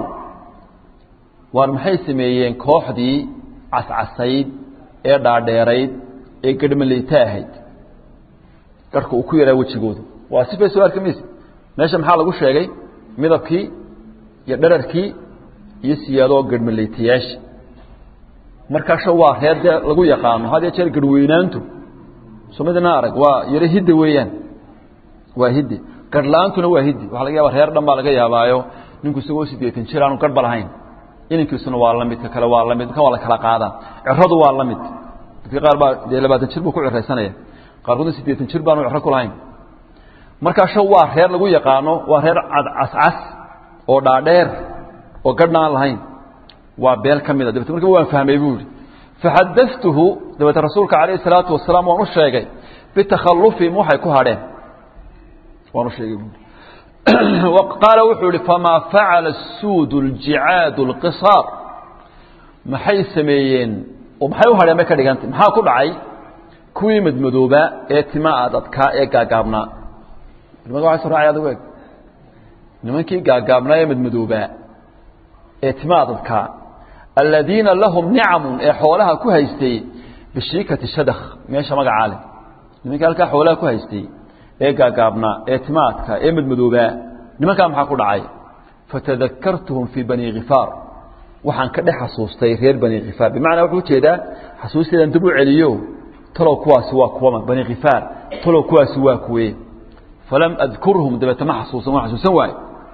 waar maxay sameeyeen kooxdii cascasayd ee dhaadheerayd ee garhmaleyta ahayd garhka uu ku yaraa wejigooda waa sifay soo arki mayse meesha maxaa lagu sheegay midabkii iyo dherarkii iyo siyaadoo garhmaleytayaasha markaasha waa reer dee lagu yaqaano had iyo jeer garhweynaantu somidina arag waa yaro hidda weeyaan waa hidde garhla-aantuna waa hiddi waxa laga yaaba reer dhan baa laga yaabaayo ninku isagoo siddeetan jir aanu garhba lahayn inankiisuna waa la mid ka kale waa la mid kan waa la kala qaadaa ciradu waa la mid dadka qaar baa dee labaatan jir buu ku ciraysanaya qaarkoodna siddeetan jir baanu ciro ku lahayn markaasha waa reer lagu yaqaano waa reer cadcascas oo dhaadheer oo garhna aan lahayn waa beel ka mida dabete marka waan fahmay buu yihi faxadatuhu dabeete rasuulka calayhi salaatu wasalaam waan u sheegay bitakhallufihim waxay ku hadheen waan u sheegay buui qaala wuxuu ihi famaa facala suud اljicaad اlqisaar maxay sameeyeen oo maxay u hadheen bay ka dhigantay maxaa ku dhacay kuwii madmadoobaa ee tima adadkaa ee gaagaabnaa nimanka waa so raacay adigu eg nimankii gaagaabnaa ee madmadoobaa ee tima adadkaa aladiina lahum nicamun ee xoolaha ku haystay bishiikati shadakh meesha magacaa leh nimankii halkaa xoolaha ku haystay ee gaagaabnaa ee timaadka ee madmadoobaa nimankaa maxaa ku dhacay fatadakartuhum fii bani khifaar waxaan ka dhex xasuustay reer bani khifaar bimacnaa wuxuu ujeedaa xasuusteedan dib u celiyo talow kuwaasi waa kuwama bani khifaar talow kuwaasi waa kuwee falam adkurhum dabeete ma xasuusan waan xasuusan waaye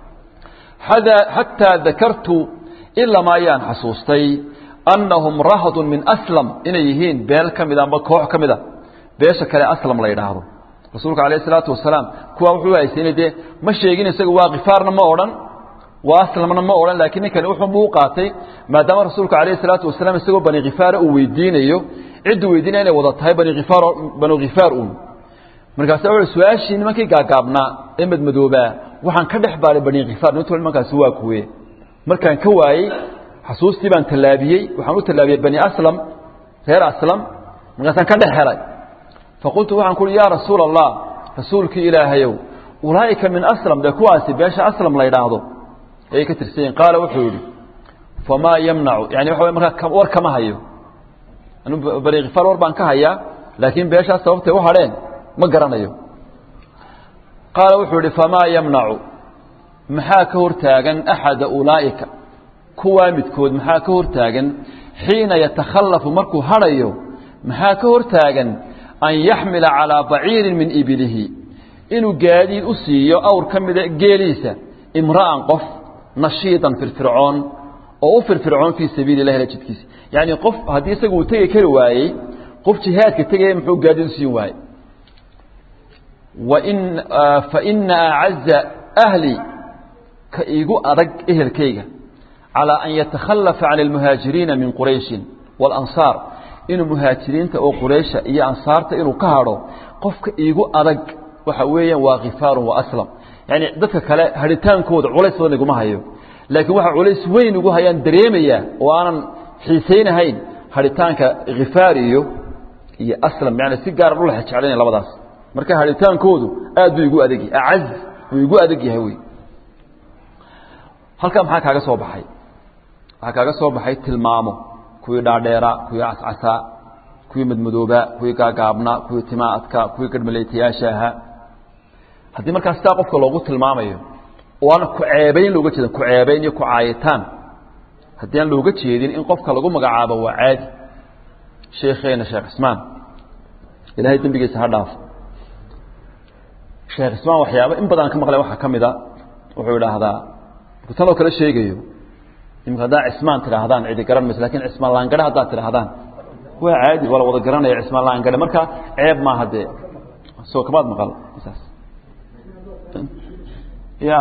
xataa dakartu ilama ayaan xasuustay annahum rahdun min aslam inay yihiin beel ka mida amba koox ka mida beesha kale aslam la yidhaahdo rasuulka alayh isalaatu wasalaam kuwaa wuxuu haysanay dee ma sheegin isaga waa khifaarna ma odhan waa aslamna ma odhan laakiin ninkani wuxuunbuu u qaatay maadaama rasuulka alayh isalaatu wasalaam isagoo bani khifaara uu weydiinayo cidduu weydiinaya inay wada tahay bani khifaar banu khifaar uun markaasa wuxuu su-aashii nimankii gaagaabnaa ee madmadoobaa waxaan ka dhex baaray bani khifaar nintol nimankaasi waa kuwe markaan ka waayey xasuustii baan tallaabiyey waxaan u tallaabiyey bani aslam reer aslam markaasaan ka dhex helay faqultu waxaan ku uhi yaa rasuula allah rasuulkii ilaahayow ulaa'ika min aslam dee kuwaasi beesha aslam la yidhaahdo ayay ka tirsan yihin qaala wuxuu yidhi famaa yamnacu yani waxa way markaa war kama hayo anu bani khifaar war baan ka hayaa laakiin beeshaas sababtay u hadheen ma garanayo qaala wuxuu yidhi famaa yamnacu maxaa ka hortaagan axada ulaa'ika kuwaa midkood maxaa ka hortaagan xiina yatakhallafu markuu hadhayo maxaa ka hortaagan an yaxmila calىa baciirin min ibilihi inuu gaadiid u siiyo awr ka mida geeliisa imra'an qof nashiidan firfircoon oo u firfircoon fii sabiili lah ila jidkiisa yacni qof haddii isagu uu tegi kari waayey qof jihaadka tegaya muxuu gaadiid u siin waaye wain faina acaza ahli ka iigu adag ehelkayga calىa an yatakhalafa can اlmuhaajiriina min qurayshin wاlansaar inuu muhaajiriinta oo quraysha iyo ansaarta inuu ka hadho qofka iigu adag waxa weeyaan waa khifaaru waaslam yani dadka kale hadhitaankooda culays badan iguma hayo laakiin waxa culays weyn igu hayaan dareemaya oo aanan xiisaynahayn hadhitaanka khifaar iyo iyo aslam yani si gaara dhula jeclaynaya labadaas marka hadhitaankoodu aad buu igu adeg acaz buu igu adeg yahay wey halkaa maxaa kaaga soo baxay waxaa kaaga soo baxay tilmaamo kuwii dhaadheeraa kuwii cascasaa kuwii madmadoobaa kuwii gaagaabnaa kuwii timaadka kuwii garhmaleetayaasha ahaa haddii markaa sidaa qofka loogu tilmaamayo oo aan ku ceebayn looga jeedin ku ceebayn iyo ku caayitaan haddii aan looga jeedin in qofka lagu magacaabo waa caadi sheekheena sheekh cismaan ilaahay dembigiisa ha dhaafo sheekh cismaan waxyaaba in badan ka maqleen waxaa ka mid a wuxuu idhaahdaa markuu tanoo kale sheegayo imika haddaa cismaan tidhaahdaan cidi garan mayso lakin cismaan laangadhe haddaad tidhaahdaan waa caadi waa la wada garanaya cismaan laangadhe marka ceeb maaha dee soo kamaad maqal saas ya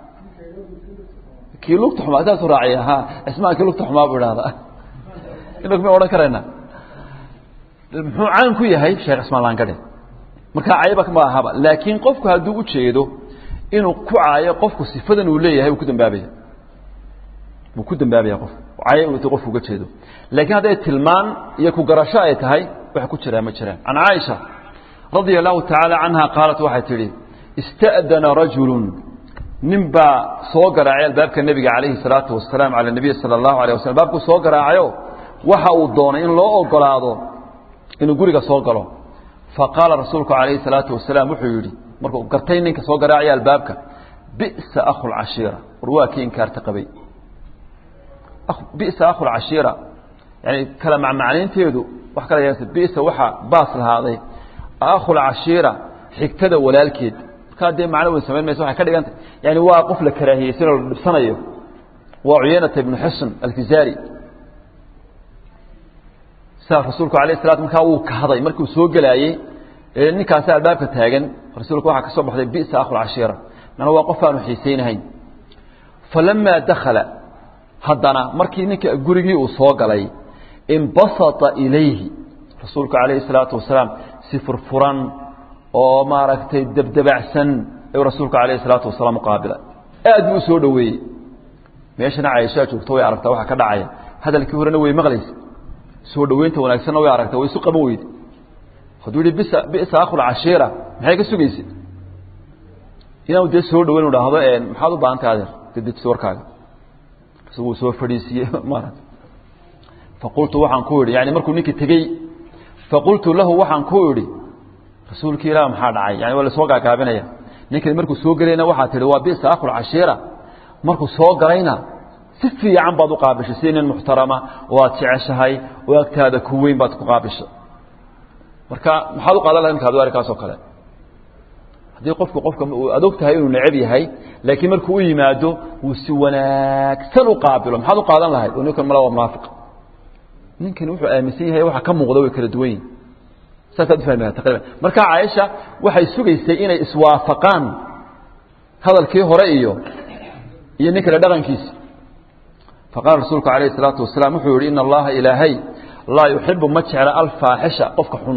kii lugta xumaa saasu raaciya ha cismaan kii lugta xumaa buu idhahdaa inaku ma odhan karayna muxuu caan ku yahay sheekh cismaan laangadhe marka cayba ma ahaba laakiin qofku hadduu u jeedo inuu ku caayo qofku sifadan uu leeyahay wuu ku dambaabaya wuu ku dambaabaya qof cayo uu qofku uga jeedo laakiin hadday tilmaan iyo ku garasho ay tahay wax ku jiraa ma jiraan can caaisha radia allahu tacaala canha qaalat waxay tidhi ista'dana rajulun nin baa soo garaacay albaabka nebiga calayhi salaatu wasalaam cala nabiy sala allahu alayh wasalam baabkuu soo garaacayo waxa uu doonay in loo ogolaado inuu guriga soo galo faqaala rasuulku calayhi salaatu wasalaam wuxuu yidhi markuu gartay ninka soo garaacaya albaabka bi'sa akhu lcashiira war waa kii inkaarta qabay bi'sa akhu lcashiira yani kala macmacnaynteedu wax kala yeesa bi'sa waxa baas lahaaday akhu lcashiira xigtada walaalkeed markaa dee macno weyn samayn maysa waxay ka dhigantay yani waa qof la karaahiyeysanoo la dhibsanayo waa cuyaynata ibnu xusn alfizaari sidaa rasuulku alayh salatu markaa wuu kahday markuu soo gelaayey ninkaasi albaabka taagan rasuulku waxaa ka soo baxday bi'sa akhu lcashiira mana waa qof aanu xiisaynahayn falamaa dakhala haddana markii ninka gurigii uu soo galay inbasata ilayhi rasuulku calayhi salaatu wasalaam si furfuran oo maaragtay debdebacsan ayuu rasuulku calayhi salaatu wasalaam uqaabila aad buu u soo dhoweeyey meeshana caishaa joogto way aragtaa waxa ka dhacaya hadalkii horena way maqlaysa soo dhoweynta wanaagsanna way aragtaa way isu qaban weyde hadduu yihi bisa bisa akhulcashiira maxay ka sugaysa inaanu dee soo dhoweyn u dhahdo maxaad u baahantay adeer dedejisa warkaaga isaguu soo fadhiisiiyey maarata faqultu waxaan ku idhi yani markuu ninkii tegey faqultu lahu waxaan ku idhi rasuulki ilah maxaa dhacay yani waa lasoo gaagaabinaya ninkani markuu soo gelayna waxaa tihi waa bisa akhulcashiira markuu soo galayna si fiican baad u qaabishay si nin muxtarama oo aad jeceshahay oo agtaada ku weyn baad ku qaabishay marka maxaad u qaadan lahay marka adu arrinkaasoo kale haddii qofku qofka aad og tahay inuu necab yahay laakiin markuu u yimaado wuu si wanaagsan u qaabilo maxaad u qaadan lahayd oo ninkan mala waa munaafiq ninkani wuxuu aaminsan yahay waxa ka muuqda way kala duwan yihin saasaad ufahmi laha taqriban marka caaisha waxay sugaysay inay iswaafaqaan hadalkii hore iyo iyo nin kale dhaqankiisi faqala rasuulku calayh isalaatu wasalaam wuxuu yihi ina allaha ilaahay laa yuxibu ma jecla alfaaxisha qofka xun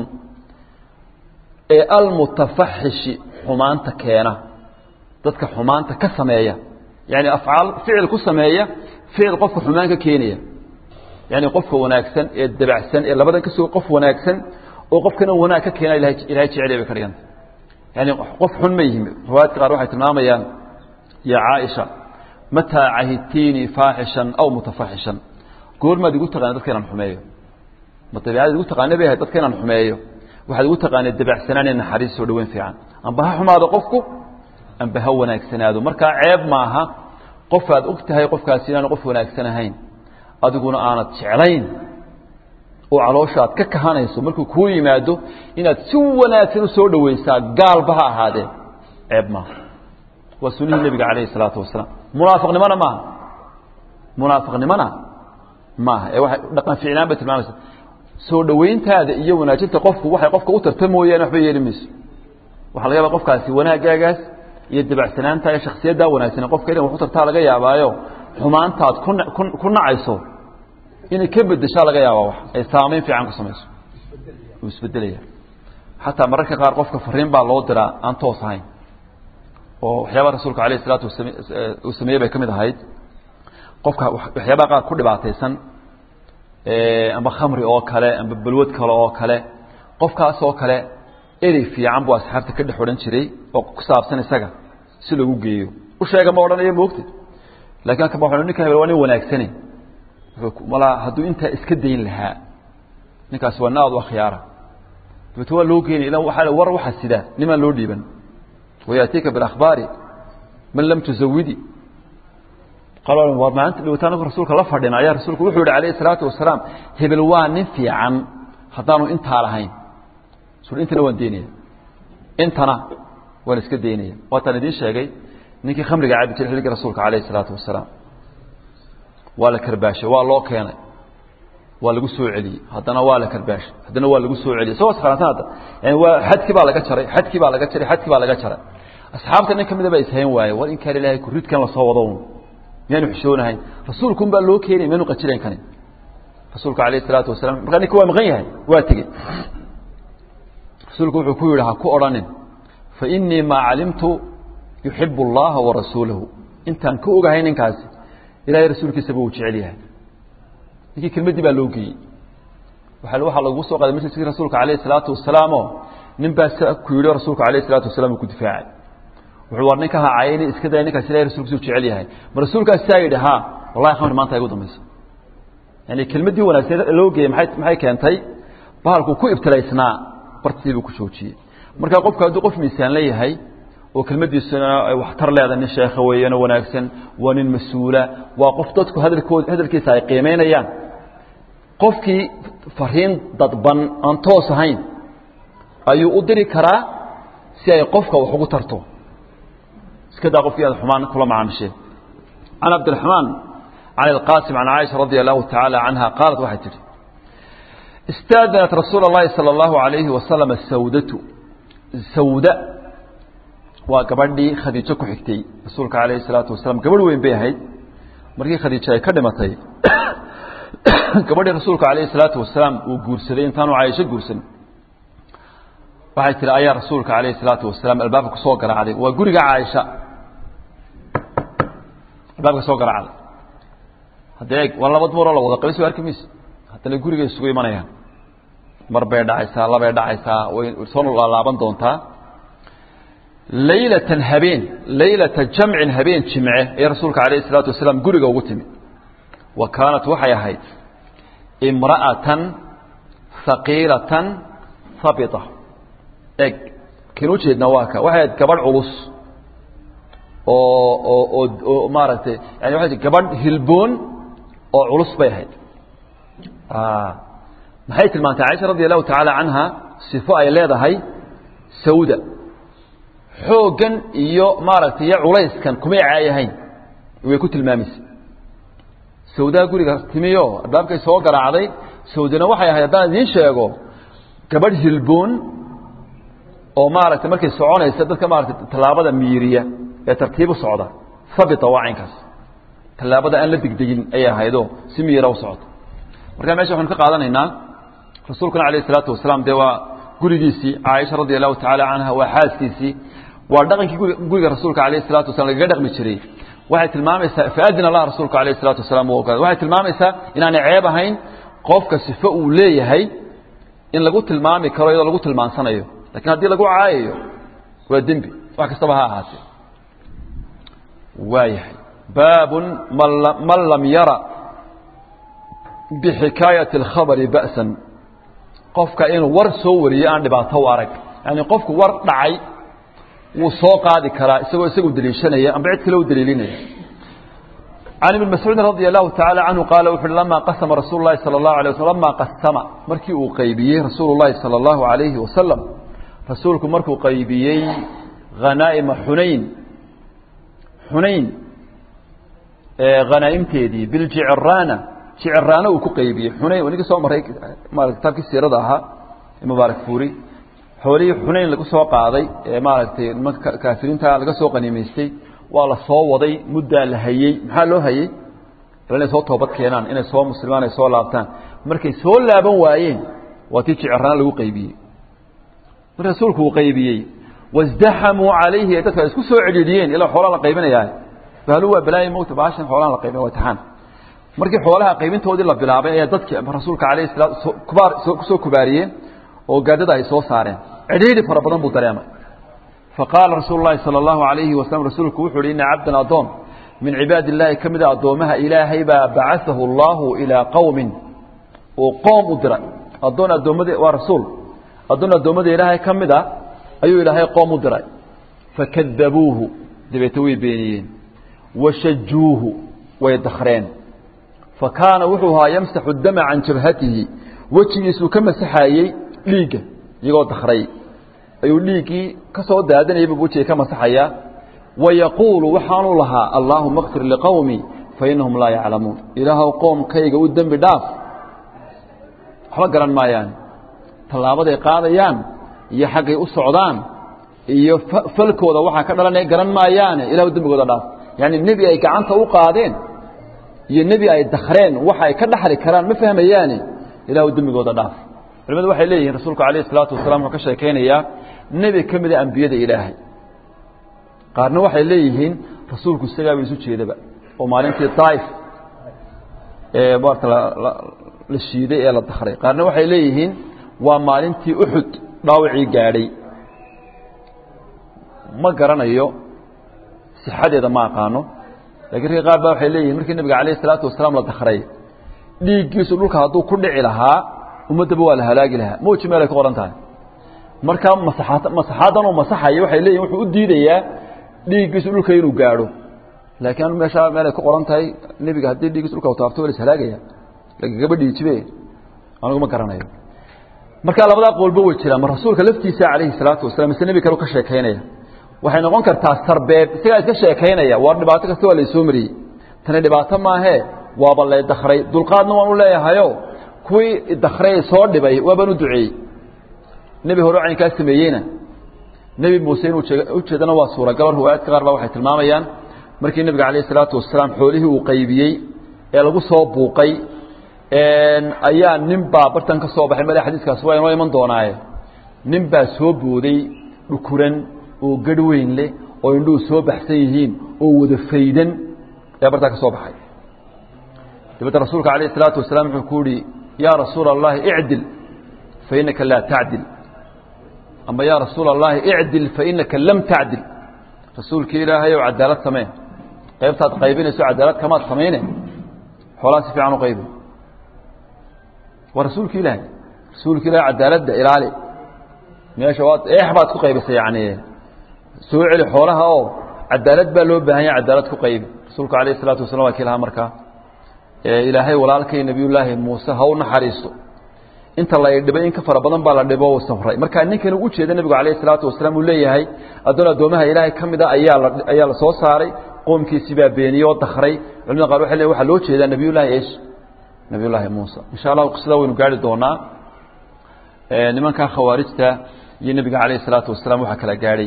ee almutafaxishi xumaanta keena dadka xumaanta ka sameeya yani afcaal ficil ku sameeya ficil qofka xumaan ka keenaya yani qofka wanaagsan ee dabacsan ee labadan ka soo qof wanaagsan oo qofkana wanaag ka keena ilahay jeceliya bay ka dhiganta yani qof xun ma yihin riwaayadka qaar waxay tilmaamayaan ya caaisha mataa cahidtiinii faaxishan aw mutafaxishan goormaad igu taqaana dadka inaan xumeeyo ma dabeicadaad igu taqaana bay ahayd dadka inaan xumeeyo waxaad igu taqaanay dabacsanaan ee naxariis soo dhaweyn fiican amba ha xumaado qofku amba ha wanaagsanaado markaa ceeb maaha qof aad og tahay qofkaasi inaanu qof wanaagsan ahayn adiguna aanad jeclayn oo caloosha aad ka kahanayso markuu kuu yimaado inaad si wanaagsan u soo dhawaysaa gaalba ha ahaadee ceeb maaha waa sunihii nebiga calayhi salaatu wasalaam munaafiqnimona maaha munaafiqnimona maaha ee waxay dhaqan ficnaan bay tilmaamaysa soo dhowayntaada iyo wanaajinta qofku waxay qofka u tarta mooyaane waxba yeeli mayso waxaa laga yaaba qofkaasi wanaagaagaas iyo dabacsanaanta iyo shaksiyaddaa wanaagsan qofka inay wax u tartaa laga yaabaayo xumaantaad ku ku nacayso inay ka bedeshaa laga yaabaa wax ay saamayn fiican ku samayso wuu isbedelaya xataa mararka qaar qofka fariin baa loo diraa aan toos ahayn oo waxyaabaha rasuulka alayh isalaatu wasam uu sameeyey bay ka mid ahayd qofka waxyaabaha qaar ku dhibaataysan amba khamri oo kale amba balwad kale oo kale qofkaas oo kale erey fiican buu asxaabta ka dhex odhan jiray oo ku saabsan isaga si lagu geeyo u sheega ma odhanayo moogta lakin kaba wa ninka hebel waa nin wanaagsane malaa hadduu intaa iska dayn lahaa ninkaasi waa naad u akhyaara dabeete waa loo geenay ila waa war waxa sida nimaan loo dhiiban wayaatiika biakhbaari man lam tuzawidi war maalinta dhiwataan anagu rasuulka la fadhina ayaa rasuulku wuxuu yihi alayh isalaatu wasalaam hebel waa nin fiican haddaanu intaa lahayn su intana waan daynaya intana waan iska daynaya waataan idiin sheegay ninkii khamriga cabi jiray xilligii rasuulka alayh isalaatu wasalaam waa la karbaashay waa loo keenay waa lagu soo celiyey haddana waa la karbaashay haddana waa lagu soo celiyey isagoo iskhilaafsan hadda yani waa xadkii baa laga jaray xadkii baa laga jaray xadkii baa laga jaray asxaabta nin kamida baa ishayn waaye war in kaan ilaahay kuridkan lasoo wado miyaanu xishoonahayn rasuulkun baa loo keenay miyaanu qajilayn kanin rasuulka alayh isalaatu wasalam markaa ninka waa maqan yahay waa tegey rasuulku wuxuu ku yidhi ha ku odhanin fa inii maa calimtu yuxibu اllaha warasuulahu intaan ka ogahay ninkaasi ilahay rasuulkiisaba uu jecel yahay ninkii kelmaddii baa loo geeyey waa waxaa lagu soo qaaday majliskii rasuulka alayh isalaatu wasalaamo nin baa s ku yidhi rasuulka alayh isalaatu wasalam uu ku difaacay wuxuu war ninka hacayni iska daya ninkaas ilahay rasulkiisu jecel yahay ma rasuulkaas saa yidhi ha wallahi khamri maanta igu dambaysa yani kelmaddii wanaagsan loo geeyey maay maxay keentay bahalku ku ibtilaysnaa bartii buu ku joojiyey marka qofku hadduu qof miisaan la yahay oo kelmaddiisuna ay waxtar leedahay nin sheekha weeyano wanaagsan waa nin mas-uula waa qof dadku hadalkood hadalkiisa ay qiimaynayaan qofkii fariin dadban aan toos ahayn ayuu u diri karaa si ay qofka wax ugu tarto iska daa qofkii aad xumaan kula macaamisheen can cabdiraxmaan can ilqaasim can caaisha radia allahu tacaala canha qaalat waxay tidhi istaadanat rasuula اllahi salى اllahu alayhi wasalam sawdatu sawda waa gabadhii khadiijo ku xigtay rasuulka alayhi الsalaatu wasalaam gabadh weyn bay ahayd markii khadiijo ay ka dhimatay gabadhii rasuulka alayhi الsalaatu wasalaam uu guursaday intaanu caaisho guursan waxay tihi ayaa rasuulka alayhi الsalaatu wasalaam albaabka kusoo garaacday waa guriga caaisha albaabka soo garaacday hadda eeg waa laba dumaroo la wada qabay soo arki mayse haddana gurigay isugu imanayaan mar bay dhacaysaa labay dhacaysaa way soo laalaaban doontaa laylatan habeen laylata jamcin habeen jimce ee rasuulka alayh الsalaatu wasalaam guriga ugu timi wa kaanat waxay ahayd imra'atan haqiilatan habita eg kin ujeedna waa ka waxay ahayd gabadh culus oo oo oo oo maaragtay yani waxay gabadh hilboon oo culus bay ahayd maxay tilmaantay caaisha radi allahu tacaala canha sifo ay leedahay sawda xooggan iyo maaragtay iyo culayskan kumay caayahayn way ku tilmaamaysa sawdaa guriga timiyo albaabkay soo garaacday sawdana waxay ahayd haddaan idiin sheego gabadh hilboon oo maaragtay markay soconaysa dadka maaratay tallaabada miiriya ee tartiibu socda habita waa caynkaas tallaabada aan la degdegin ayay ahaydoo si miira u socota marka mesha waxanu ka qaadanaynaa rasuulkuna alayh isalaatu wasalaam dee waa gurigiisii caaisha radi allahu tacaala canha waa xaaskiisii waa dhaqankii guriga rasuulka alayh isalatu wasalam lagaga dhaqmi jiray waxay tilmaamaysaa faadina lah rasuulka alayh isalatu wasalaam u ogaaday waxay tilmaamaysaa inaanay ceeb ahayn qofka sifo uu leeyahay in lagu tilmaami karo iyadoo lagu tilmaansanayo lakin haddii lagu caayayo waa dembi wax kastaba ha ahaatee waayahay baabun man lam yara bixikaayati اlkhabari ba'san qofka inuu war soo wariyo aan dhibaato u arag yani qofku war dhacay wuu soo qaadi karaa isagoo isagu deliishanaya amba cid kale u daliilinaya can ibn mascuudi radi allahu tacaala canhu qaala wuxu uhi lama qasama rasuulu lahi salى اllahu alay waslam lama qasama markii uu qaybiyey rasuulu llahi salى اllahu alayhi wasalam rasuulku markuu qaybiyey hanaa'ima xunayn xunayn hanaa'imteedii biljicraana shiciraano uu ku qaybiyey xunayn ninka soo maray maarata kitaabkii siirada ahaa mubaarak fuuri xoolihii xunayn lagu soo qaaday ee maaragtay nimanka kaafiriinta laga soo qaniimaystay waa la soo waday muddaa la hayey maxaa loo hayey inay soo toobad keenaan inay soo muslimaan ay soo laabtaan markay soo laaban waayeen waa tii shiciraano lagu qaybiyey mar rasuulku uu qaybiyey wasdaxamuu calayhi ee dadka isku soo cedhiidhiyeen ilaa xoolaa la qaybinayaa bahlu waa balaayo mowta baashan xoolaha la qaybinaya waa taxaan markii xoolaha qaybintoodii la bilaabay ayaa dadkii rasuulka calayhi salaatu kubaar kusoo kubaariyeen oo gaadada ay soo saareen cidhiidhi fara badan buu dareemay faqaala rasuulu llahi sala allahu alayhi wasalam rasuulku wuxu uhi ina cabdan addoon min cibaadi illaahi ka mida addoomaha ilaahay baa bacaثahu allahu ilaa qowmin uu qoom u diray addoon addoommada waa rasuul addoon addoommada ilaahay ka mid a ayuu ilaahay qoom u diray fakadabuuhu dabeete way beeniyeen washajuuhu way dakreen fa kaana wuxuu ahaa yamsaxu dama can jabhatihi wejigiisuu ka masaxayey dhiigga iyagoo dakray ayuu dhiiggii ka soo daadanayay buu wejiga ka masaxayaa wayaquulu waxaanuu lahaa allaahuma kfir liqowmi fainahum laa yaclamuun ilaahow qoomkayga u dembi dhaaf waxba garan maayaan tallaabaday qaadayaan iyo xaggay u socdaan iyo falkooda waxaa ka dhalanaya garan maayaane ilahu dembigooda dhaaf yacni nebi ay gacanta u qaadeen iyo nebi ay dakreen waxa ay ka dhaxli karaan ma fahmayaane ilahu dembigooda dhaaf culimadu waxay leeyihiin rasuulku alayh isalaatu wasalam wuxuu ka sheekaynayaa nebi ka mida ambiyada ilaahay qaarna waxay leeyihiin rasuulku isagaaba isu jeedaba oo maalintii daaif ee maarata la shiiday ee la dakray qaarna waxay leeyihiin waa maalintii uxud dhaawacii gaadhay ma garanayo sixadeeda ma aqaano lakiin ragga qaar ba waxay leeyihin markii nabiga alayh isalaatu wasalaam la dakray dhiiggiisu dhulka hadduu ku dhici lahaa ummaddaba waa la halaagi lahaa mawji meel ay ku qoran tahay markaa masaxaad masaxaadan uu masaxayo waxay leeyihin wuxuu u diidayaa dhiiggiisu dhulka inuu gaadho laakiin anu meeshaa meel ay ku qoran tahay nebiga haddii dhiiggiisu dhulka taabto waa la ishalaagaya lagagaba dhiijibe anigu ma garanayo markaa labadaa qoolba way jiraan ma rasuulka laftiisa calayhi salaatu wasalam mise nebi kale ka sheekaynaya waxay noqon kartaa sarbeeb isagaa iska sheekaynaya waa dhibaato kasta waa laysoo mariyey tani dhibaato maahee waaba lay dakray dulqaadna waan u leeyahayo kuwii dakray soo dhibay waabaan u duceeyey nebi hore caynkaa sameeyeyna nebi muuse inuu ujeedana waa suuragal riwaayaadka qaar ba waxay tilmaamayaan markii nebiga calayh isalaatu wasalaam xoolihii uu qaybiyey ee lagu soo buuqay ayaa nin baa bartan ka soo baxay male xadiiskaas waa inoo iman doonaaye nin baa soo booday dhukuran oo garh weyn leh oo indhuhu soo baxsan yihiin oo wada faydan ayaa bartaa ka soo baxay dabeedna rasuulka alayh isalaatu wasalaam wuxuu ku yihi yaa rasuula allahi icdil fainaka laa tacdil ama yaa rasuula allahi icdil fainaka lam tacdil rasuulkii ilaahay ow cadaalad samee qaybtaad qaybinayso cadaalad kamaad samayne xoolaa si fiican u qaybi waa rasuulki ilaahay rasuulka ilahay cadaaladda ilaali meesha waad eex baad ku qaybisay yani soo celi xoolaha oo cadaalad baa loo baahan yahay cadaalad ku qaybi rasuulku alayh isalaatu wasalam waa kii lahaa markaa ilaahay walaalkay nebiyullaahi muuse ha u naxariisto inta la dhibay in ka fara badan baa la dhibo safray markaa ninkani u jeeda nebigu alayh isalaatu wasalaam uu leeyahay addoon addoomaha ilaahay ka mida ayaa la ayaa la soo saaray qoomkiisii baa beeniyey oo dakray culimada qaar waxay leeyihin waxaa loo jeedaa nebiyullaahi esh nebiyullaahi muusa insha allah qisada waynu gaari doonaa nimankaa khawaarijta iyo nebiga calayh isalaatu wasalaam waxaa kala gaadhay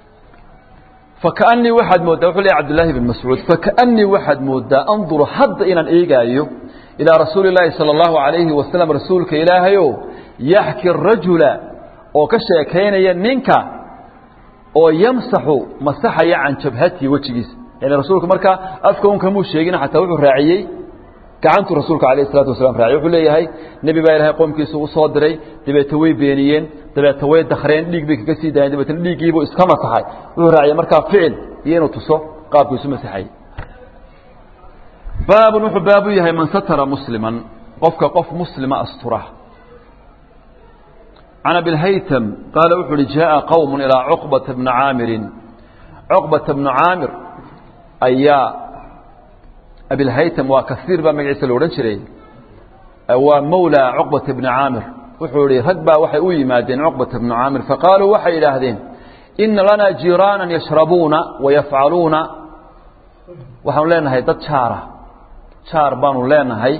fakaanii waxaad mooddaa wuxuu leeyahy cabdullaahi bin mascuud fakaanii waxaad mooddaa anduru hadda inaan eegaayo ilaa rasuuli illaahi sala allahu calayhi wasalam rasuulka ilaahayo yaxki rajula oo ka sheekaynaya ninka oo yamsaxu masaxaya can jabhatihi wejigiisa yani rasuulku markaa afka un kamuu sheegin xataa wuxuu raaciyey gacantuu rasuulka alayh isalatu wasalaam raaciyey wuxuu leeyahay nebi baa ilahay qoomkiisa u soo diray dabeete way beeniyeen dabeete way dakreen dhiig bay kaga sii daayeen dabeetna dhiiggiibuu iska masaxay wuxuu raaciyey markaa ficil iyo inuu tuso qaabku isu masaxayey baabun wuxuu baabu yahay man satara musliman qofka qof muslima astura can abilhaytam qaala wuxu uhi jaءa qowm ilaa cuqbata bni caamirin cuqbata bnu caamir ayaa abilhaytam waa kasiir baa magaciisa la odhan jiray waa mawlaa cuqbata bni caamir wuxuu ihi rag baa waxay u yimaadeen cuqbata bnu caamir faqaaluu waxay idhaahdeen ina lanaa jiiraanan yashrabuuna wayafcaluuna waxaanu leenahay dad jaara jaar baanu leenahay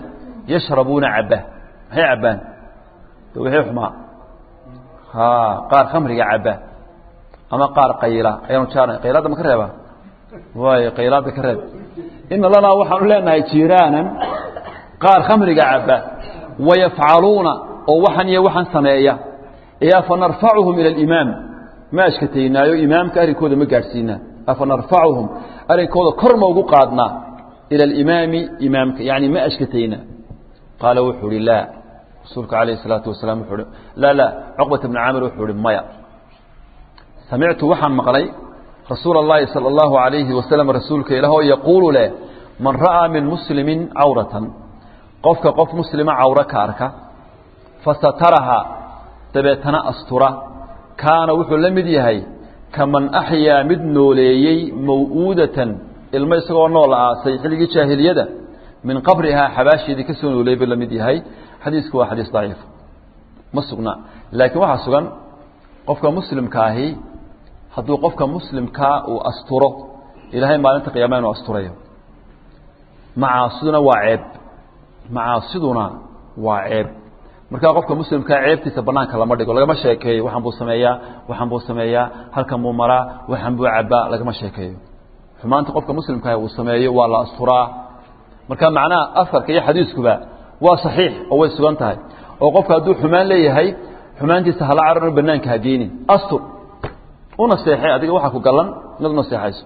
yashrabuuna cabba maxay cabbaan de wixii xumaa ha qaar khamriga cabba ama qaar qayla ayaanu jaarnay qaylaadda ma ka reeba waayo qaylaadda ka reeb ina lanaa waxaanu leenahay jiiraanan qaar khamriga cabba wayafcaluuna oo waxan iyo waxan sameeya ee afa narfacuhum ila alimaam ma ashkataynaayo imaamka arrinkooda ma gaadhsiinaa afa narfacuhum arrinkooda kor ma ugu qaadnaa ila alimaami imaamka yani ma ashkataynaa qaala wuxuu uhi laa rasuulka calayh isalaatu wasalaam wuxuu uhi laa laa cuqbata bni caamir wuxuu uhi maya samictu waxaan maqlay rasuula اllahi salى اllahu alayhi wasalam rasuulka ilaah oo yaquulu leh man ra'aa min muslimin cawratan qofka qof muslima cawro ka arka fasataraha dabeetana astura kaana wuxuu la mid yahay kaman axyaa mid nooleeyey maw'uudatan ilmo isagoo nool aasay xilligii jaahiliyada min qabrihaa xabaasheedii ka soo nooleeyey buu la mid yahay xadiisku waa xadiis daciif ma sugna laakiin waxaa sugan qofka muslimka ahi hadduu qofka muslimkaa uu asturo ilaahay maalinta qiyaama inuu asturayo macaasiduna waa ceeb macaasiduna waa ceeb markaa qofka muslimkaa ceebtiisa banaanka lama dhigo lagama sheekeeyo waxaan buu sameeyaa waxaan buu sameeyaa halkan buu maraa waxaan buu cabbaa lagama sheekeeyo xumaanta qofka muslimkaah uu sameeyo waa la asturaa marka macnaha afarka iyo xadiiskuba waa saxiix oo way sugan tahay oo qofka hadduu xumaan leeyahay xumaantiisa hala carano banaanka ha geynin astur u naseexay adiga waxaa ku galan inaad u naseexayso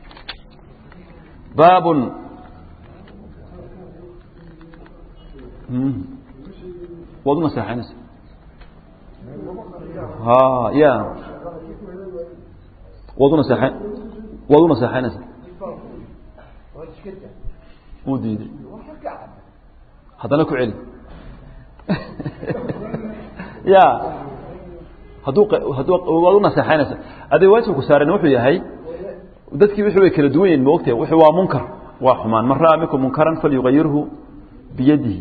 baabun waad u naseexaynaysa ha ya waad u naseexayn waad u naseexaynaysa wuu diiday haddana ku celi ya hadduu hadduu waad u naseexaynaysa adiga waajibku saaran wuxuu yahay dadkii wixii way kala duwan yihin moogtee wuxuu waa munkar waa xumaan man ra'a minkum munkaran falyugayirhu biyadihi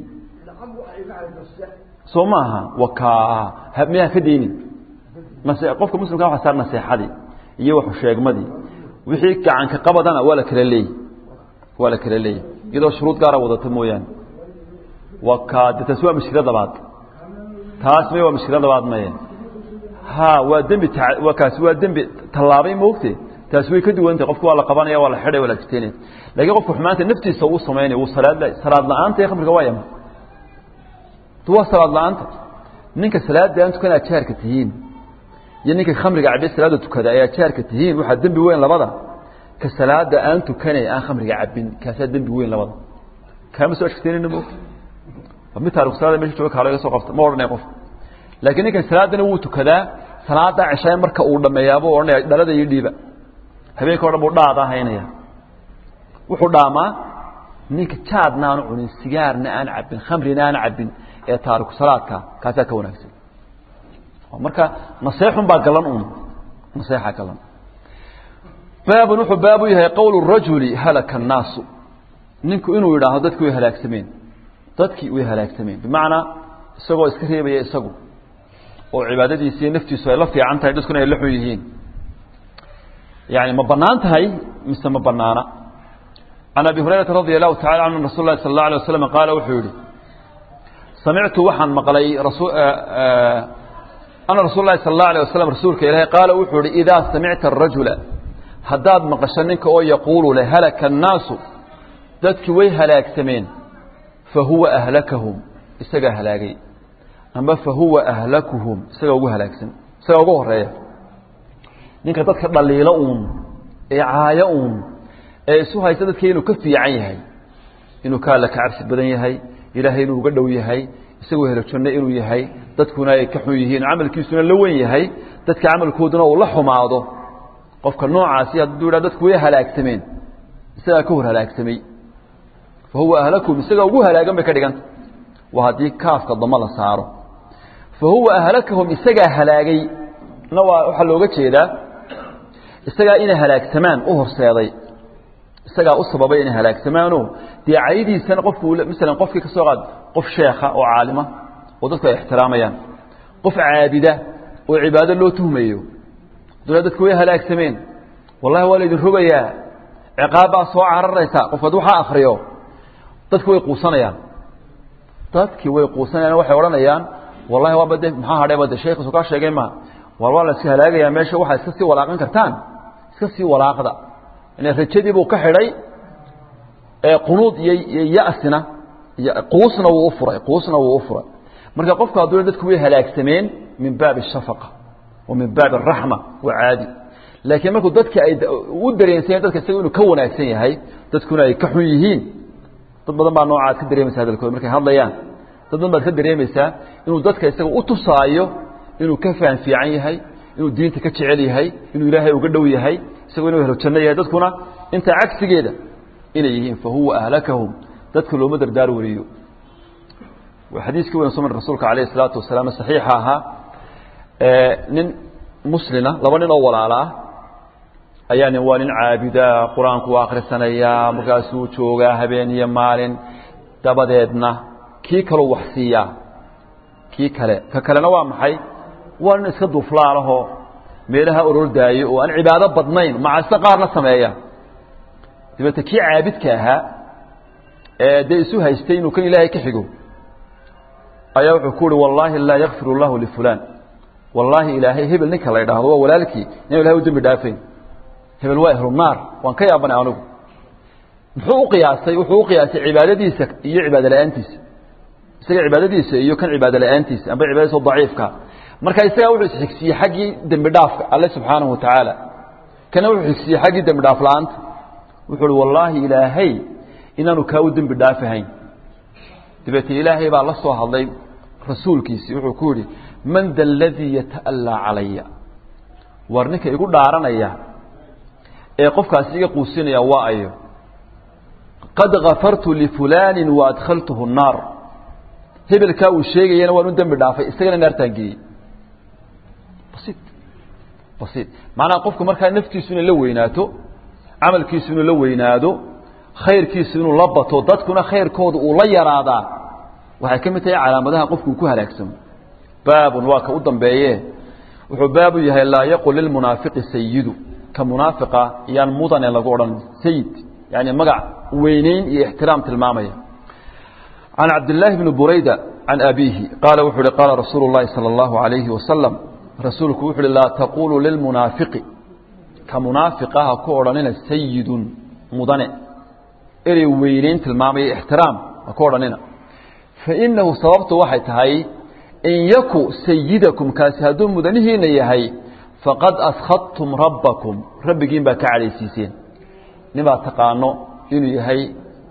soo maaha wakaa miyaa ka deynin nase qofka muslimka waxa saar naseexadii iyo waxu sheegmadii wixii gacanka qabadana waa la kala leeyey waa la kala leeyey iyadoo shuruud gaara wadata mooyaane wakaa de taasi waa mushkila labaad taas may waa mushkila labaad maye ha waa dembi waa kaasi waa dembi tallaabay moogte taasi way ka duwantah qofku waa la qabanaya waa la xidhay waa la jiteynaya lakiin qofku xumaanta naftiisa uu samaynaya wuu salaad salaad la-aanta ee khamriga waa yama waa salaad la-aanta ninka salaada aan tukan aad jaarka tihiin iyo ninka khamriga cabe salaada tukada ayaa jaarka tihiin waxaa dembi weyn labada ka salaada aan tukanay aan khamriga cabin kaasaa dembi weyn labada kaama soo ashkateynayna moogta mid taariku salaada mesha jooga kaalo iga soo qabta ma odhanaya qof laakiin ninkan salaadana wuu tukadaa salaada ceshaay marka uu dhameeyaabuu odhanaya dhalada iyo dhiiba habeenka o dhan buu dhaadaa haynaya wuxuu dhaamaa ninka jaadna aanu cunin sigaarna aan cabin khamrina aan cabin ee taariku salaadka kaasaa ka wanaagsan marka naseexun baa galan un naseexa galan baabun wuxuu baabu yahay qowl rajuli halaka الnaasu ninku inuu yidhaahdo dadki way halaagsameen dadkii way halaagsameen bimacnaa isagoo iska reebaya isagu oo cibaadadiisi iyo naftiisu ay la fiican tahay dadkuna ay la xun yihiin yani ma banaan tahay mise ma banaana can abi hurayrata radi allahu tacala canhu rasul lahi sal اla alay waslam qaala wuxuu yihi samictu waxaan maqlay ana rasul lahi sal اla alيه waslm rasuulka ilahi qaala wuxuu yihi idaa samicta arajula haddaad maqasho ninka oo yaquulu le halaka الnaasu dadkii way halaagsameen fahuwa ahlakahum isagaa halaagay amba fahuwa ahlakuhum isagaa ugu halaagsan isagaa ugu horeeya ninka dadka dhaliilo uun ee caayo uun ee isu haysta dadka inuu ka fiican yahay inuu ka alla ka cabsi badan yahay ilaahay inuu uga dhow yahay isagoo helo janno inuu yahay dadkuna ay ka xun yihiin camalkiisuna la wen yahay dadka camalkooduna uu la xumaado qofka noocaasi hadduu yidhah dadku way halaagsameen isagaa ka hor halaagsamay fa huwa ahlakum isagaa ugu halaagan bay ka dhiganta waa haddii kaafka damo la saaro fa huwa ahlakahum isagaa halaagay na waa waxaa looga jeedaa isagaa inay halaagsamaan u horseeday isagaa u sababay inay halaagsamaano dee caydiisana qofku masalan qofkii ka soo qaad qof sheekha oo caalima oo dadku ay ixtiraamayaan qof caabida oo cibaado loo tuhmayo dula dadku way halaagsameen wallahi waa laydin rogayaa ciqaabbaa soo cararaysa qofku hadduu waxaa akriyo dadku way quusanayaan dadkii way quusanayaan waxay odhanayaan wallahi waaba de maxaa hadhayba de sheekhiisu kaa sheegay ma war waa la iska halaagayaa meesha waxaa iska sii walaaqan kartaan iska sii walaaqda ina rajadii buu ka xidhay qunuud iyo iyo ya'sina quusna wuu u furay quusna wuu u furay marka qofku hadduu dadku way halaagsameen min baabi الshafaqa wa min baabi الraxma waa caadi laakiin markuu dadka ay u dareensayen dadka isaga inuu ka wanaagsan yahay dadkuna ay ka xun yihiin dad badan baa noocaad ka dareemaysa hadalkooda markay hadlayaan dad badan baad ka dareemaysaa inuu dadka isaga u tusaayo inuu ka faham fiican yahay inuu diinta ka jecel yahay inuu ilaahay uga dhow yahay isagoo inuu helo janno yahay dadkuna intaa cagsigeeda inay yihiin fahuwa ahlakahum dadka looma dardaar wariyo waa xadiiskii weyn soo maray rasuulka calayhi salaatu wasalaam saxiixa ahaa nin muslina laba nin oo walaala ah ayaa nin waa nin caabida qur-aanku akhrisanayaa markaasuu joogaa habeen iyo maalin dabadeedna kii kaleu wax siiyaa kii kale ka kalena waa maxay waa nin iska duuflaalahoo meelaha orordaayo oo aan cibaado badnayn macase qaarna sameeya dabeete kii caabidka ahaa ee dee isu haystay inuu kan ilaahay ka xigo ayaa wuxuu ku uhi wallaahi laa yakfir اllahu lifulaan wallaahi ilaahay hebel ninka la idhaahdo waa walaalkii inaan ilahay u dembi dhaafayn hebel waa ehlu naar waan ka yaabanay anigu muxuu u qiyaasay wuxuu u qiyaasay cibaadadiisa iyo cibaado la-aantiisa isaga cibaadadiisa iyo kan cibaado la-aantiisa amba cibaadadiisa daciifka marka isagaa wuxuu isxigsiiyey xaggii dembi dhaafka alle subxaanahu watacaala kana wuxuu xigsiiyey xaggii dembi dhaaf la-aanta wuxuu uhi wallaahi ilaahay inaanu kaa u dembi dhaafahayn dabeetee ilaahay baa la soo hadlay rasuulkiisii wuxuu ku yidhi man da aladii yata'allaa calaya war ninka igu dhaaranaya ee qofkaasi iga quusinaya waa ayo qad kafartu lifulaani waadkhaltuhu الnaar hebelkaa uu sheegayana waan u dembi dhaafay isagana naartaan geeyey basi basiid macnaha qofku markaa naftiisu inay la weynaato camalkiisu inuu la weynaado khayrkiisu inuu la bato dadkuna khayrkooda uu la yaraadaa waxay ka mid tahay calaamadaha qofku uu ku halaagsamo baabun waa ka u dambeeye wuxuu baabu yahay laa yaqul lilmunaafiqi sayidu ka munaafiqa iyaan mudane lagu odhan sayid yani magac weyneyn iyo ixtiraam tilmaamaya can cabdillaahi bni burayda can abiihi qaala wuxuu uhi qaala rasuulu llahi sala allahu alayhi wasalam rasuulku wuxu uhi laa taquluu lilmunaafiqi ka munaafiqa ha ku odhanina sayidun mudane erey weyneyn tilmaamaya ixtiraam ha ku odhanina fainahu sababtu waxay tahay in yaku sayidakum kaasi hadduu mudanihiina yahay faqad askhadtum rabbakum rabbigiin baa ka cadhaysiiseen ninbaad taqaano inuu yahay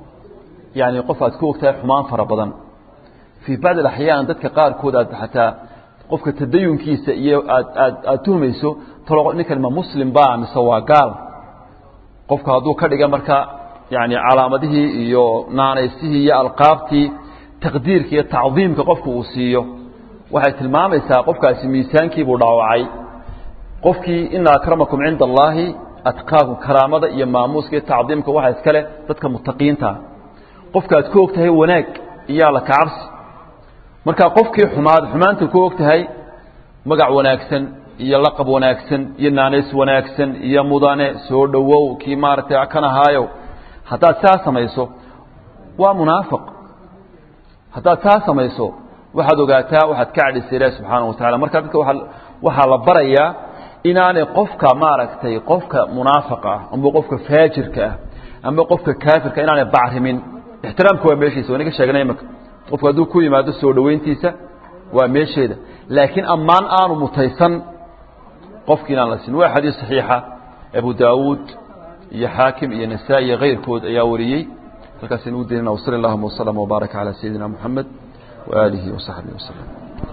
yani qof aad ku ogtahay xumaan fara badan fii bacdi axyaan dadka qaarkood aad xataa qofka tadayunkiisa iyo aad aad aad tuhmayso talo ninkan ma muslim ba mise waa gaal qofku hadduu ka dhiga marka yani calaamadihii iyo naanaysihii iyo alqaabtii taqdiirka iyo tacdiimka qofku uu siiyo waxay tilmaamaysaa qofkaasi miisaankiibuu dhaawacay qofkii ina akramakum cinda allaahi atqaakum karaamada iyo maamuuska iyo tacdiimka waxaa iska leh dadka mutaqiintaa qofka aad ku og tahay wanaag iyo alla kacabsi marka qofkii xumaad xumaanta ku og tahay magac wanaagsan iyo laqab wanaagsan iyo naanays wanaagsan iyo mudane soo dhowow kii maaragtay kan ahaayow haddaad saa samayso waa munaafiq haddaad saa samayso waxaad ogaataa waxaad ka cadhisay ilahi subxaana wa tacala marka dadka waa waxaa la barayaa inaanay qofka maaragtay qofka munaafiqa ah amba qofka faajirka ah amba qofka kaafirka inaanay bacrimin ixtiraamka waa meeshiisa waa inaga sheegnay imaka qofku hadduu ku yimaado soo dhoweyntiisa waa meesheeda laakiin ammaan aanu mutaysan qofki inaan la siin waa xadiis saxiixa abu daawuud iyo xaakim iyo nasaa-i iyo kayrkood ayaa wariyey halkaas inugu daynana wsali allahuma waslama wbaaraka calaa sayidina moxamed waaalihi wasaxbihi waslem